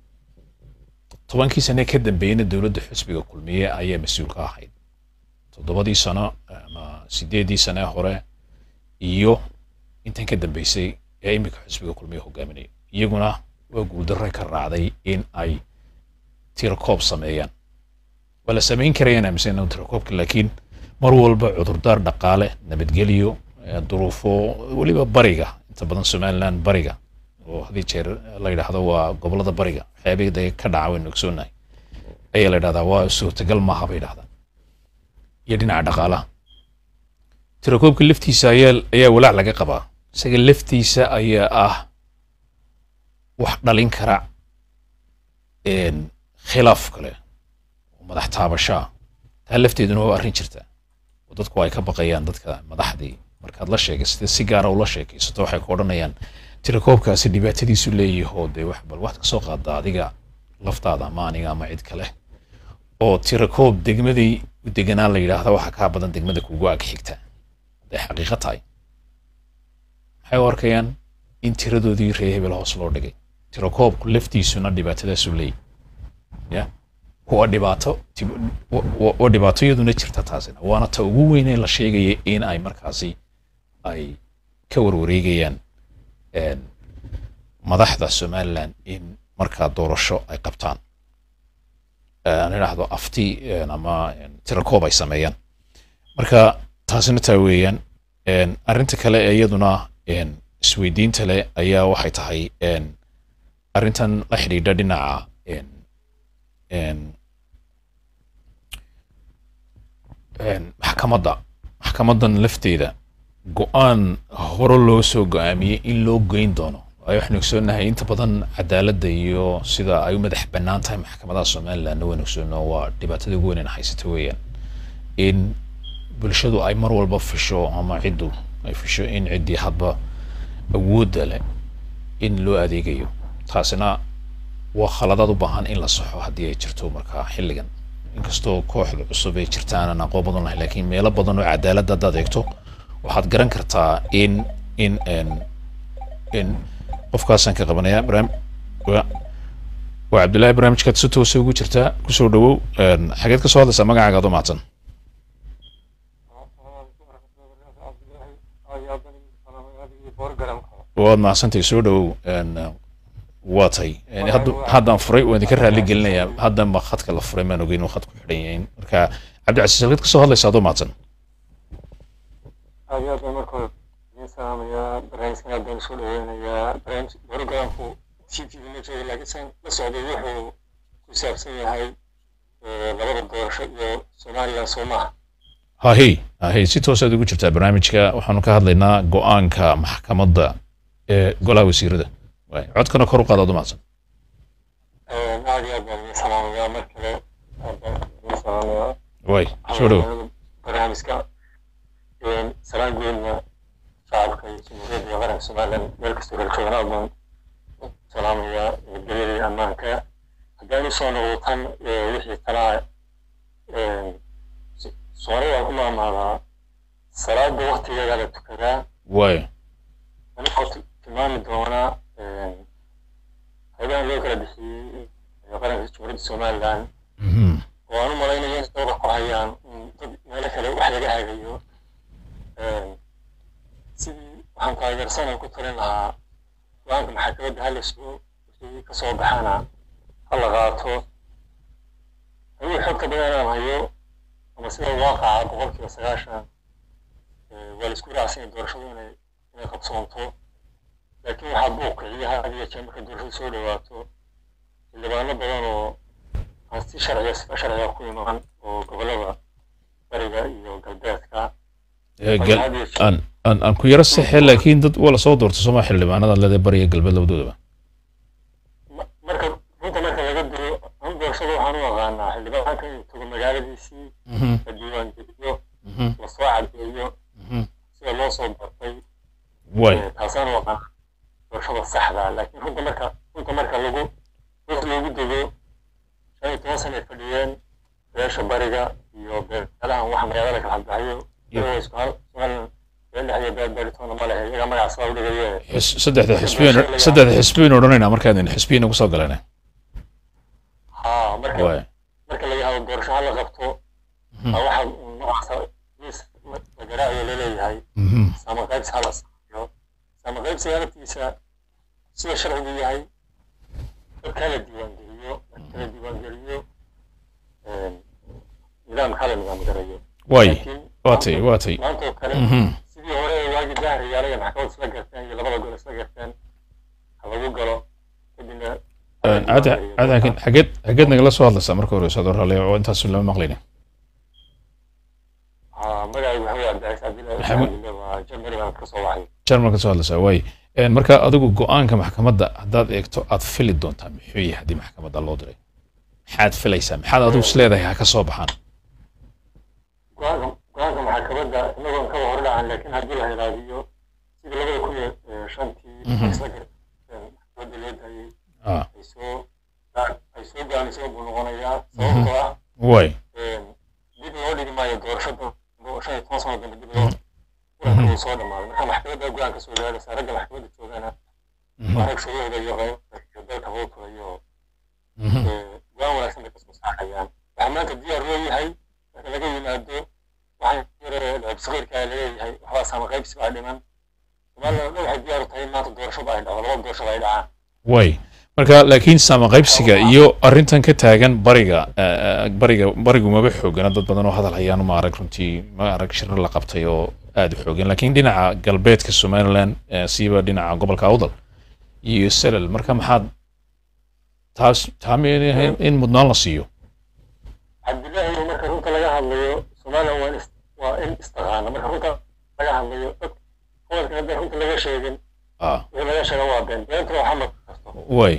tobankii sane ka dambeeyeyna dowladda xisbiga kulmiye ayaa mas-uul ka ahayd toddobadii sano ama sideedii sane hore iyo intan ka dambeysay ee iminka xisbiga kulmiye hogaaminaya iyaguna waa guuldarre ka raacday in ay tirakoob sameeyaan waa la samayn karayaan aaminsan tirakoobka laakiin mar walba cudurdaar dhaqaale nabadgelyo eh, duruufo weliba bariga inta badan somaliland bariga oo hadii jeer la yidhaahdo waa gobolada bariga waxyaabihii de ka dhaca waynu ogsoonahay ayaa la yidhahdaa waa suurtagal maaha bay yidhahdaa iyo dhinaca dhaqaalaha tirakoobka laftiisa ayaa ayaa walaac laga qabaa isaga laftiisa ayaa ah wax dhalin kara een, khilaaf kale oo madax taabashaa taa lafteeduna waa arrin jirta oo dadku ay ka baqayaan dadka madaxdii markaad la sheegaysatay si gaara ula sheekaysato waxay ku odhanayaan tirakoobkaasi dhibaatadiisu leeyahoo dee wax bal waxaad kasoo qaaddaa adiga laftaada ama aniga ama cid kale oo tirakoob degmadii u deganaan la yidhaahda waxa kaa badan degmada kugu ag xigta hadday xaqiiqo tahay maxay u arkayaan in tiradoodii ree hebel hoos loo dhigay tirakoobku laftiisuna dhibaatadaasu leeyahy ya waa dhibaato tib- wa- wa- waa dhibaato iyaduna jirta taasina waana ta ugu weyn ee la sheegaya in ay markaasi ay ka warwareegayaan een, madaxda somaliland in markaa doorasho ay qabtaan Eh, aan idhaahdo afti een, ama een, tirakoob ay sameeyaan marka taasina taa weeyaan een, arrinta kale ee iyaduna een, isweydiinta leh ayaa waxay tahay een, arrintan la xidhiidha dhinaca een, een, een, maxkamadda maxkamaddan lafteeda go-aan hore loo soo go-aamiyey in loo geyn doono waayo waxaynu ogsoonahay inta badan cadaaladda iyo sida ay u madax bannaan tahay maxkamadaha somalilandna waynu ogsoono waa dhibaatada ugu weyn ee haysata weeyaan in bulshadu ay mar walba fisho ama ciddu ay fisho in ciddii hadba awoodda leh in loo adeegayo taasina waa khaladaad u baahan in la saxo haddii ay jirto markaa xilligan inkastoo kooxda cusub ay jirtaan aan aqoon badan lahayn laakiin meelo badan oo cadaaladda haddaad eegto waxaad garan kartaa in in in in qofkaasaan ka qabanaya barnaam waa waa cabdullaahi barnaamijkaad si toosa ugu jirtaa kusoo dhawow een, xageed ka soo hadlaysaa magacaaga adoo mahadsan waad mahadsantahay soo dhawow een, waa tay Een, hadda- haddaan furay waan idinka raali gelinayaa haddan ba khadka la furay maan ogeyn uu khadku xidhan yahay marka cabdicasiis xageed ka soo hadlaysaa adoo mahadsan aad iyo aad baan marka hore idiin salaamayaa barnaamijkan aad baan usoo dhaweynayaa barnaamij programku t v ma joogo laakiin san la socday wuxuu ku saabsan yahay eh, labada doorasho iyo somaliland soo maaha hahey hahey si toosaad ugu jirtaa barnaamijka waxaanu ka hadlaynaa go-aanka maxkamadda ee golaha wasiirada waay codkana kor u qaadaad umahadsan aad iyo aad baan idin salaamayaa mar kale aad baan idin salaamayaa waay soo dhow barnaamijka salaan guudna shacabka iyo jamhuuriyadda iyo qaranka somalilan meel kastoo kala joogan aad baan u salaamayaa nabadgelyada iyo ammaanka haddaan usoo noqdo tan wixii talaa soomaalida waan ku maamaadaa salaada waktigeeda la tukadaa waay anigoo tilmaami doonaa haybahan loo kala bixiyey qaranka jamhuuriyadda somalilan Mhm. oo aan u malaynayo in dowda ku hayaan in dad meelo kale wax laga hagayo sidii waxaan taageersanay ku talin lahaa go-aanka maxakamadda ha la sugo wixii ka soo baxana ha la qaato haddii xogta badan aan hayo ama sida waaqaca boqolkiiba sagaashan waa la isku raacsan doorashadu inay inay qabsoonto laakiin waxaa buuq kiciya had iyo jeer markay doorashadu soo dhawaato xildhibaano badan oo aan si sharciya sifa sharciga ku imaan oo gobollada bariga iyo galbeedka Ee, gal- aan aan aan ku yaro sexe laakiin dad waa lasoo doortay sooma xildhibaanada leeda bariya galbeed labadoodaba Ma- marka runta marka laga diro an doorashada waxaan u aqaanaa xildhibaanka inuu tago magaaladiisii Mhm, la diiwaangeliyo mhm, lasoo cadeeyo mhm. sida loo soo bartay waay Eh, taasaan u aqaana doorashada saxda ah. laakiin runta marka runta marka lagu hoos loogu dego shan iyo toban sanay fadhiyeen beesha bariga iyo beelahan waxa magaalada kala hadbaxayo iyagoo isku hal sugan beel dhex iyo beel beeritoona ma lehe iyaga magaca sidaa u dhigaye Xis- saddexda xisbiyan saddexda xisbiyan odhanayna markaadin xisbiyan ugu soo galayna haa marka waay marka laga hado doorasho ha la qabto Mhm. aa waxa noocaasa miis la garaacayo laleeyahay Mhm. sama qaybsi ha la sameeyo sama qaybsiga laftiisa sida sharcigu yahay dadka hala diiwaangeliyo dadka la diiwaangeliyo een, nidaamka hala nidaamgarayo waay laakiin waatay waatay maanta oo kale Mhm. sidii hore ee waagi daahriyaala iyo maxkamad isla garteen iyo labada gol isla garteen ha lagu galo kadibna Een, cad cad laakiin xageed xageed nagala soo hadlaysaa marka hore sador hale oo intaas lama maqlayna haa magacaygu waxa weeye cabdicaiis cabdillahi Maxamed- cabdille waa jamari baan ka soo waxay jarmal ka soo hadlaysaa waay Een, marka adigu go-aanka maxkamadda haddaad eegto aad fili doontaa muxuu yahay haddii maxkamadda loo diray maxaad filaysaa maxaad adigu is leedahay ha ka soo baxaan go-aanka go-aanka maxkamadda inagoon kaba hor dhacan laakiin haddii la hilaadiyo sidii labada kun iyo eh, shantii Mhm. isla garteen maxkamadda loo daayey ah ay soo ay soo gaamisay buu noqonayaa sababtoo ah waay een, dib loo dhigi maayo doorasho dambe oo shan iyo toban sano dambe dib loo kulanka uu soo dhamaaday marka maxkamadda go-aanka soo gaaraysa ragga maxkamadda joogana Mhm. waa rag shuruucda iyo qaybta iyo dalka howlkooda iyo Mhm. eh, go-aan wanaagsan bay kasoo saarayaan waxaa maanta diyaar loo yahay marka laga yimaado waxaan yare lacib sakiirkaa laleeyahay waxbaa saama qaybsi baa dhiman somaliland oo dhan waxay diyaar u tahay in maanta doorashada ay dhacdo laba doorashada ay dhacaan waay marka laakiin saama qaybsiga iyo arrintan ka taagan bariga eh, bariga barigu maba xoogana dad badan oo hadal hayaan ma arag runtii ma arag shirar la qabtay oo aada u xoogan laakiin dhinaca galbeedka somaliland eh, siiba dhinaca gobolka awdal iyo selal marka maxaad taas taa miyayna ahayn in mudnaan la siiyo cabdillaahi marka runta laga hadlayo somaliland waa in is- waa in istaqaana marka runta laga hadlayo dad gobolkan haddaan runta laga sheegin ah wixii laga sheega waa been beentuna waxaa ma karto waay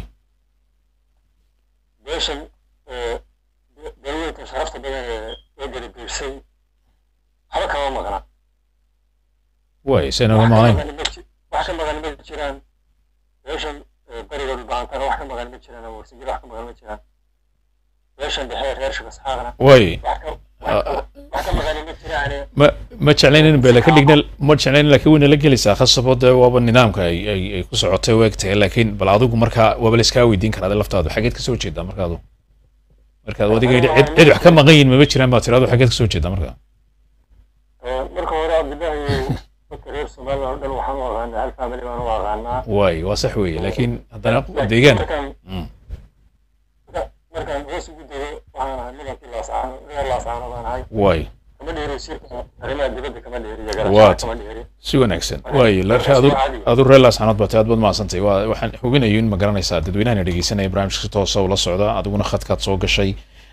beeshan eh, be- beelweyntan sharafta badan ee ee garibiirsay waxba kama maqna waay saynaga wax ka maqnayn maqani ma ji- wax ka maqani ma jiraan beeshan eh, bariga dhulbaantana wax ka maqani ma jiraan warsigir wax ka maqani ma jiraan beeshan dhexe reer shakasaaqna waay wax ka wax ka- wax ka maqani ma jiraane ma ma jeclayn in beela ka dhigna ma jeclayn laakiin wayna la gelaysaa khasabo dee waaba nidaamka ay ay ay ku socotay u egtahay laakiin bal adigu markaa waaba la iskaa weydiin karaa ade laftaadu xageed ka soo jeedaa markaadu markaad adiga yidhi cid cid wax ka maqan yihin mama jiraan baa tirado xageed ka soo jeedaa markaa Eh, marka hore cabdillaahi dadka reer somaliland oo dhan waxaan u aqaanaa hal family baan u aqaanaa waay waa sax weeye laakiin haddana deegaan markaan Mm. marka- markaan hoos ugu dego waxaan ahay nidankii laasaano reer laasaano baan ahay waay kama dheeri wasiirka arrimaha dibadda kama dheeri iyo Waad. garashada kama dheeri si wanaagsan waay la adu adu reer laasxanood baatay aad baad mahadsantay waa waxaan hubinayo in ma garanaysaa dadweynahana dhegeysanaya barnaamijka si toosa ula socda adiguna khadkaad soo gashay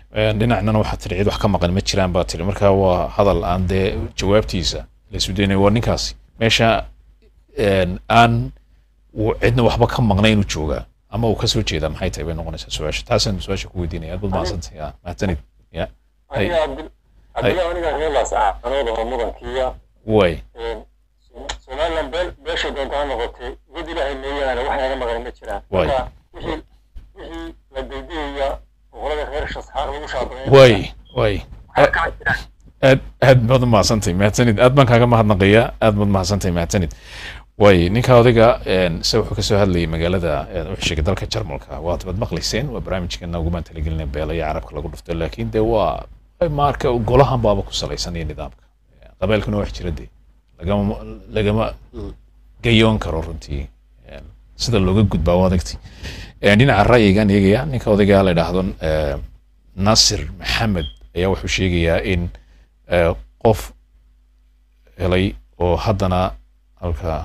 Een, dhinacnana waxaa tiri cid wax ka maqan ma jiraan baa tiri marka waa hadal aan dee jawaabtiisa la isu daynay waa ninkaasi meesha een, aan uu cidna waxba ka maqnay inuu joogaa ama uu kasoo jeedaa maxay tahay bay noqonaysaa su-aasha taasaan su-aasha ku weydiinaya aad baad mahadsantahay ya mahadsanid ya Hay. aniga cabdil cabdillah aniga reelaas ah anooda oo mudankiiya way somaliland beel beesha doonta ha noqotay wad ilaahay mooyaane wax naga maqan ma jiraan Waay. marka wixii wixii la daydayaya boqolada reer shasxaar lagu shaabayn way way waxaa kaa jiraan aad aad baad u mahadsantahay mahadsanid aad baan kaaga mahadnaqayaa aad baad mahadsantahay mahadsanid way ninka odayga een, se wuxuu kasoo hadlayay magaalada een, wuxuu sheegay dalka jarmalka waad baad maqlayseen waa barnaamijkeena ugumaan talagelinay beela iyo carabka lagu dhufto laakiin dee waa marka golahan baaba ku salaysan iyo nidaamka qabeelkuna wax jira dee lagama lagama gayoon karo runtii Een, sida looga gudbaa waa adagti Een, dhinaca ra'yigan eegaya ninka odayga la idhaahdo eh, nasir maxamed ayaa wuxuu sheegayaa in eh, qof helay oo haddana halka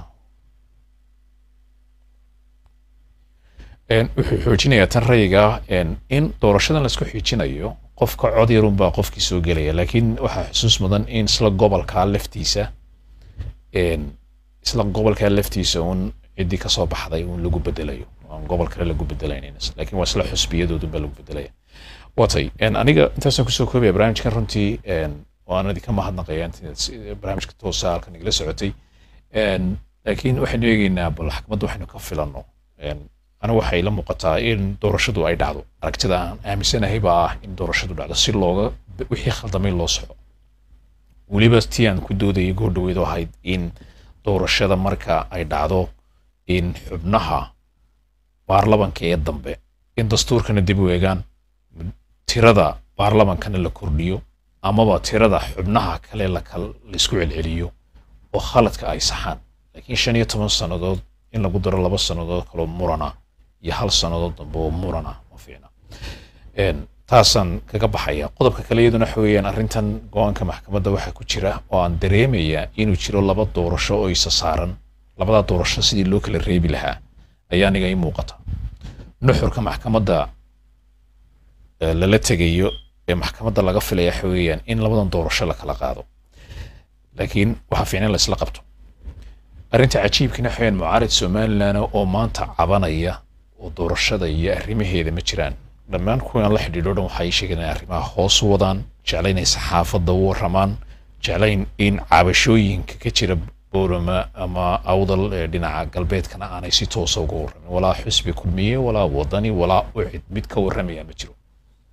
Een, wuxuu xoojinayaa tan rayiga ah een, in doorashadan laisku xiijinayo qofka cod yarun baa qofkii soo gelaya laakiin waxaa xusuus mudan in isla gobolkaa laftiisa een, isla gobolkaa laftiisa un ciddii kasoo baxday un lagu bedelayo aan gobol kale lagu bedelaynin laakiin waa isla xusbiyadoodun baa lagu bedelaya watay een, aniga intaasaan kusoo koobaya barnaamijkan runtii een, waan idinka mahadnaqaya intaad si- barnaamijka toosa halkan igala socotay Een, laakiin waxaynu eegeynaa bal xakmadda waxaynu ka filanno Een, aniga waxay ila muuqataa in doorashadu ay dhacdo aragtida aan aaminsanahay baa ah in doorashadu dhacdo si looga wixii khaldamay loo soco weliba tii aan ku doodayay goor dhaweyd oo ahayd in doorashada marka ay dhacdo in xubnaha baarlamanka ee dambe in dastuurkana dib u eegaan tirada baarlamankana la kordhiyo amaba tirada xubnaha kale la kal- laisku celceliyo oo khaladka ay saxaan laakiin shan iyo toban sannadood in lagu daro laba sannadood kaloo murana iyo hal sannadood dambe oo murana ma fiicna Een, taasaan kaga baxaya qodobka kale iyaduna waxa weeyaan arrintan go-aanka maxkamadda waxaa ku jira oo aan dareemayaa inuu jiro laba doorasho oo isa saaran labadaa doorasho sidii loo kala reebi lahaa ayaa aniga ii muuqata nuxurka maxkamadda ee lala tegayo ee maxkamadda laga filaya waxa weeyaan in labadan doorasho la kala qaado laakiin waxaa fiican in la isla qabto arrinta cajiibkina waxa weeyaan mucaarid somalilan oo maanta cabanaya oo doorashada iyo arrimaheeda ma jiraan dhammaan kuwan la xidhiidho dhan waxay sheegeen inay arrimaha hoos u wadaan jeclayn inay saxaafadda u waramaan jeclayn in cabashooyinka ka jira boorama ama awdal ee dhinaca galbeedkana aanay si toosa uga waramin walaa xusbi kulmiye walaa wadani walaa ucid mid ka waramaya ma jiro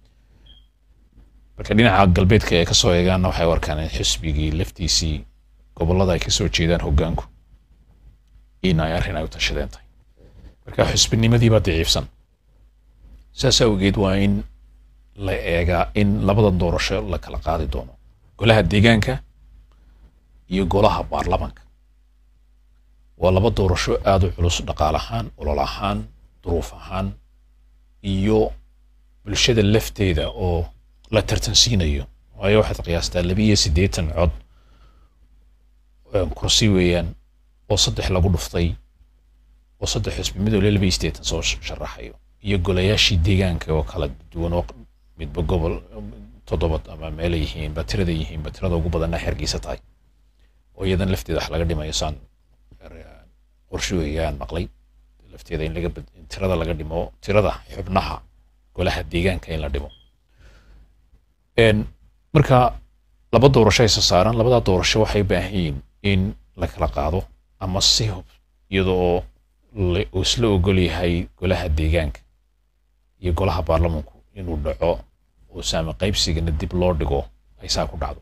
marka dhinaca galbeedka ay kasoo eegaanna waxay u arkaan in xisbigii laftiisii gobolada ay kasoo jeedaan hoggaanku in ay arrin ay u tashadeen tahay marka xusbinimadii baa daciifsan saas awgeed waa in la eegaa in labada doorasho la kala qaadi doono golaha deegaanka iyo golaha baarlamanka waa laba doorasho aada u culus dhaqaal ahaan olol ahaan duruuf ahaan iyo bulshada lafteeda oo la tartansiinayo waayo waxaad qiyaastaa laba iyo siddeetan cod een, kursi weeyaan oo saddex lagu dhuftay oo saddex xisbi mid waliba laba iyo siddeetan soo sh- sharaxayo iyo golayaashii deegaanka oo kala duwan oo midba gobol toddobad ama meelay yihiin ba tirada yihiin ba tirada ugu badanna xergiisa tahay oo iyadan lafteeda wax laga dhimayo saan er- qorshe weeyaan maqlay lafteeda in laga bad- in tirada laga dhimo tirada xubnaha golaha deegaanka in la dhimo Een, marka laba doorasho isa saaran labada doorasho waxay u baahan yihiin in la kala qaado ama si hub iyada oo la- uu isla ogol yahay golaha deegaanka iyo golaha baarlamanku inuu dhaco oo saami qaybsigana dib loo dhigo ay saa ku dhacdo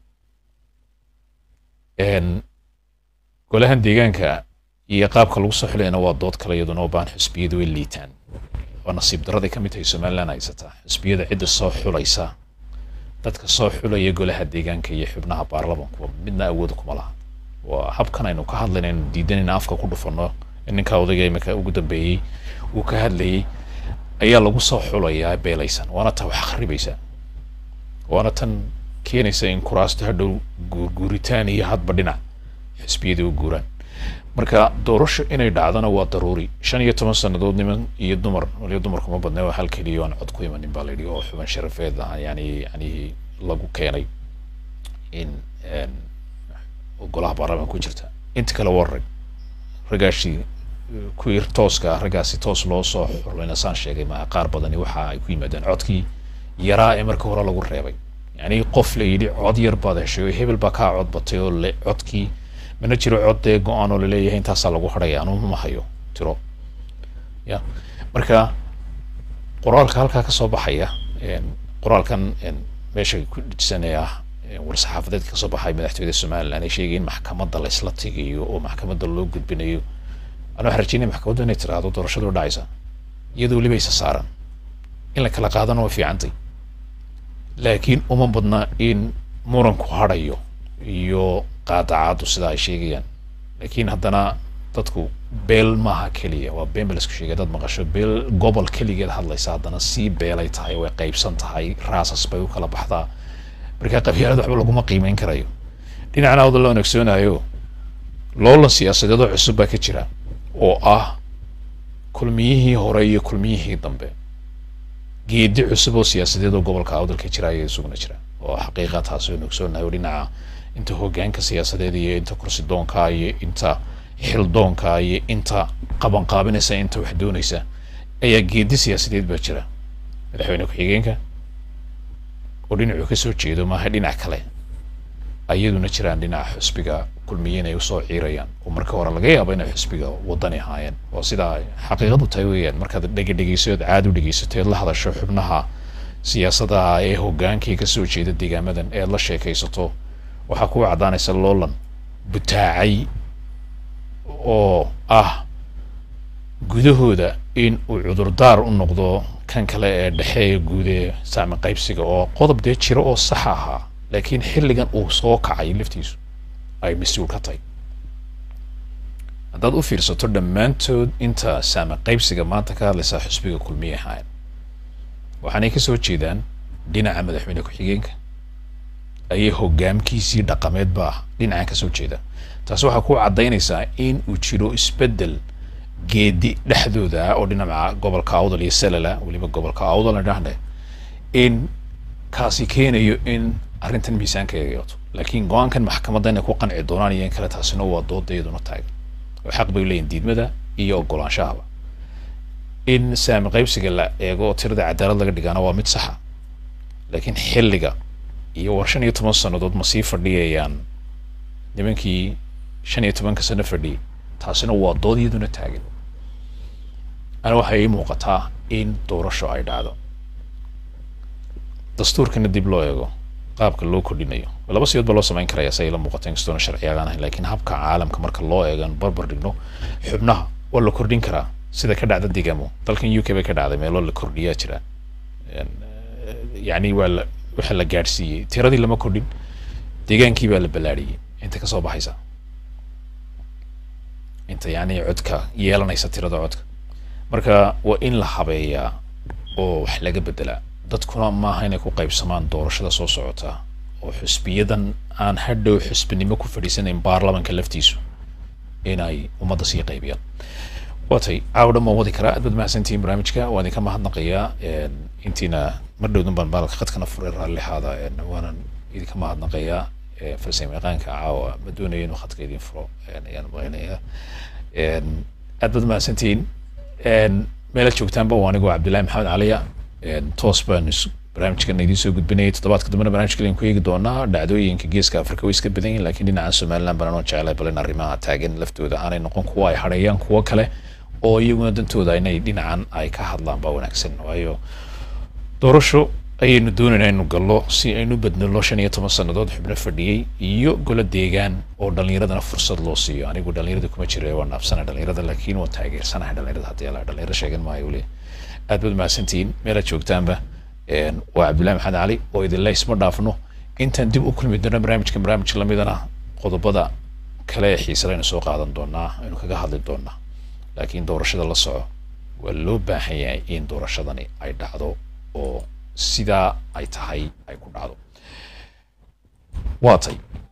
Een, golahan deegaanka iyo qaabka lagu soo xulayana waa dood kale iyaduna oo baan xisbiyadu way liitaan waa nasiib daraday ka mid tahay somaliland haysataa xisbiyada cidda soo xulaysa dadka soo xulaya golaha deegaanka iyo xubnaha baarlamanku midna awood kuma laha waa habkan aynu ka hadlaynaynu diidanayna afka ku dhufanno in ninka odayga imika ugu dambeeyey uu ka hadlayay ayaa lagu soo xulayaa beelaysan waana taa wax kharibaysa waana tan keenaysa in kuraasto hadhow guurguuritaan iyo hadba dhinac xisbiyada u guuraan marka doorasho inay dhacdana waa daruuri shan iyo toban sannadood niman iyo dumar waliba dumarku ma badnay waa hal keliya aan cod ku imanin baa layidhi oo xuban sharafeed ah yani yani lagu keenay in een, golaha baarlamaanka ku jirta inta kale waa rag ragaashii kuwii tooska ah raggaasi toos loo soo xurlayna saan sheegay maa qaar badani waxa ay ku yimaadeen codkii yaraa ee marka hore lagu reebay yani qof la yidhi cod yar baad heshay oo hebel baa kaa cod batay oo le codkii mana jiro cod dee go-aan oo laleeyahay intaasaa lagu hadhaya anu ma hayo tiro ya marka qoraalka halkaa ka soo baxaya een, qoraalkan een, meesha ku dhisanaya ah een, war-saxaafadeedka kasoo baxay madaxtooyada somaliland ay sheegay in maxkamadda la isla tegayo oo maxkamadda loo gudbinayo anaa waxaan rajeynaya maxkamaddu inay tiraahdo doorashadu dhacaysa iyadoo weliba isa saaran in la kala qaadana waa fiicantay laakiin uma badna in muranku hadhayo iyo qaadacaadu sida ay sheegayaan laakiin haddana dadku beel maaha keliya waa been ba laisku sheegay dad maqasho beel gobol keligeed hadlaysa haddana sii beelay tahay way qaybsan tahay raasas bay u kala baxdaa marka qabyaalada waxba laguma qiimeyn karayo dhinacna awda loo wanaagsoonayo loolan siyaasadeedoo cusub baa ka jira oo ah kulmiyihii hore iyo kulmiyihii dambe geedi cusub oo siyaasadeed oo gobolka awdalka jira ayaa isuguna jira oo xaqiiqa taasi oo ogsoonahay oo dhinaca inta hogaanka siyaasadeed iyo inta kursi doonka iyo inta xil doonka iyo inta qabanqaabinaysa inta wax doonaysa ayaa geedi siyaasadeed baa jira madaxweyne ku-xigeenka oo dhinacuu kasoo jeedo maaha dhinac kale ayaduna jiraan dhinaca xusbiga kulmiye inay usoo ciirayaan oo marka hore laga yaabo inay xusbiga wadani ahaayeen oo sidaa xaqiiqadu tahay weeyaan markaad dhega dhegeysood caad u dhegeysato eed la hadasho xubnaha siyaasadaha ee hogaankii kasoo jeeda deegaamadan eed la sheekaysato waxaa kuwa caddaanaysa loolan butaacay oo ah gudahooda in uu cudurdaar u noqdo kan kale ee dhexe ee guud ee saami qaybsiga oo qodob dee jiro oo sax ahaa laakiin xilligan uu soo kacay laftiisu ay mas-uul ka tahay haddaad u fiirsato dhammaantood inta saami qaybsiga maanta ka hadlaysaa xusbiga kulmiye ahaayeen waxaanay kasoo jeedaan dhinaca madaxweyne ku-xigeenka ayay hogaamkiisii dhaqameed baa dhinacan kasoo jeeda taas waxaa ku caddaynaysaa in uu jiro isbeddel geedi dhexdooda ah oo dhinaca gobolka awdal iyo salala weliba gobolka awdal dhahne in kaasi keenayo in arrintan miisaanka ay yeelato laakiin go-aankan maxkamadda inay ku qanci doonaan iyo in kale taasina waa dooda iyaduna taagan oo xaq bay leeyihin diidmada iyo ogolaanshahaba in saami qaybsiga la eego oo tirada cadaalad laga dhigaana waa mid saxa laakiin xilliga iyo war shan iyo toban sannadood ma sii fadhiyayaan nimankii shan iyo tobanka sano fadhiyay taasina waa dood iyaduna taagan ana waxay ii muuqataa in doorasho ay dhacdo dastuurkana dib loo eego qaabka loo kordhinayo laba siyood baa loo samayn karaya si ay la muuqato inkastoona sharciyagaan ahayn laakiin habka caalamka marka loo eegan barbar dhigno xubnaha waa la kordhin karaa sida ka dhacda degaamo dalkan u k bay ka dhacday meelo la kordhiyaa jira yani waa la waxa la gaadhsiiyey tiradii lama kordhin deegaankii baa la ballaadhiyey inta kasoo baxaysa inta yani codka yeelanaysa tirada codka marka waa in la habeeyaa oo wax laga bedelaa dadkuna maaha inay ku qaybsamaan doorashada soo socota oo xusbiyadan aan hadhow xusbinimo ku fadhiisanayn baarlamanka laftiisu inay ummadda sii qaybiyaan watay caawa dhan waan wadi karaa aad baad mahadsantihiin barnaamijka waan idinka mahadnaqayaa intiina mar dhowdan baan baalka khadkana furay raallixaada waanan idinka mahadnaqayaa farsame yaqaanka caawa ma doonayo inuu khadka idin furo ayaan maqaynayaa aad baad mahadsantihiin meelaad joogtaanba waa anigoo cabdillahi maxamed caliya toos baan barnaamijkan idiin soo gudbinayay toddobaadka dambena barnaamijka idin ku eegi doonaa dhacdooyinka geeska afrika way iska badan yihin lakiin dhinaca somaliland baan anoo jeclay bal in arrimaha taagan laftooda aanay noqon kuwa ay hadheeyaan kuwo kale oo iyaguna dantooda inay dhinacan ay ka hadlaan baa wanaagsan waayo doorasho ayaynu doonaynaa inu gallo si aynu bednelo shan iyo toban sannadood xubno fadhiyey iyo golo deegaan oo dhallinyaradana fursad loo siiyo anigu dhallinyarada kuma jira waa naabsana dhallinyarada laakiin waan taageersanahay dhallinyarada haddii ala dhallinyaro sheegan maayo weli aad baad mahadsantihiin meelaad joogtaanba waa cabdullahi maxamed cali oo idinle isma dhaafno intaan dib u kulmi doona barnaamijkan barnaamij lamidana qodobada kale ee xiise laynu soo qaadan doonaa aynu kaga hadli doonaa laakiin doorashada la soco waa loo baahan yahay in doorashadani ay dhacdo oo sidaa ay tahay ay ku dhacdo waa tay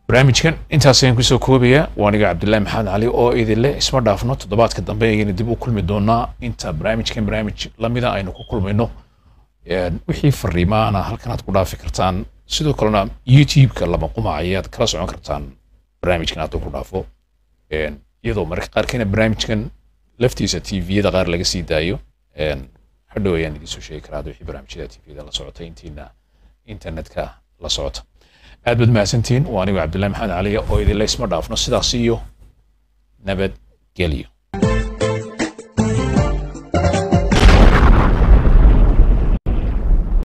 barnaamijkan intaas ayaan kusoo koobayaa waa aniga cabdilaahi maxamed cali oo idinle isma dhaafno toddobaadka dambe ayaynu dib u kulmi doonaa inta barnaamijkan barnaamij lamida aynu ku kulmayno Een, wixii fariimaana halkan aad ku dhaafi kartaan sidoo kalena youtube-ka lama qumac ayaad kala socon kartaan barnaamijkan hadduu ku dhaafo Een, iyadoo mararka qaarkeena barnaamijkan laftiisa tviyada qaar laga sii daayo Een, hadhow ayaan idiin soo sheegi karaa hadda wixii barnaamijyada tviyada la socota intiina internetka la socota aad baad mahadsantihiin waa anigu cabdillahi maxamed cali oo idinle isma dhaafno sidaas iyo nabadgelyo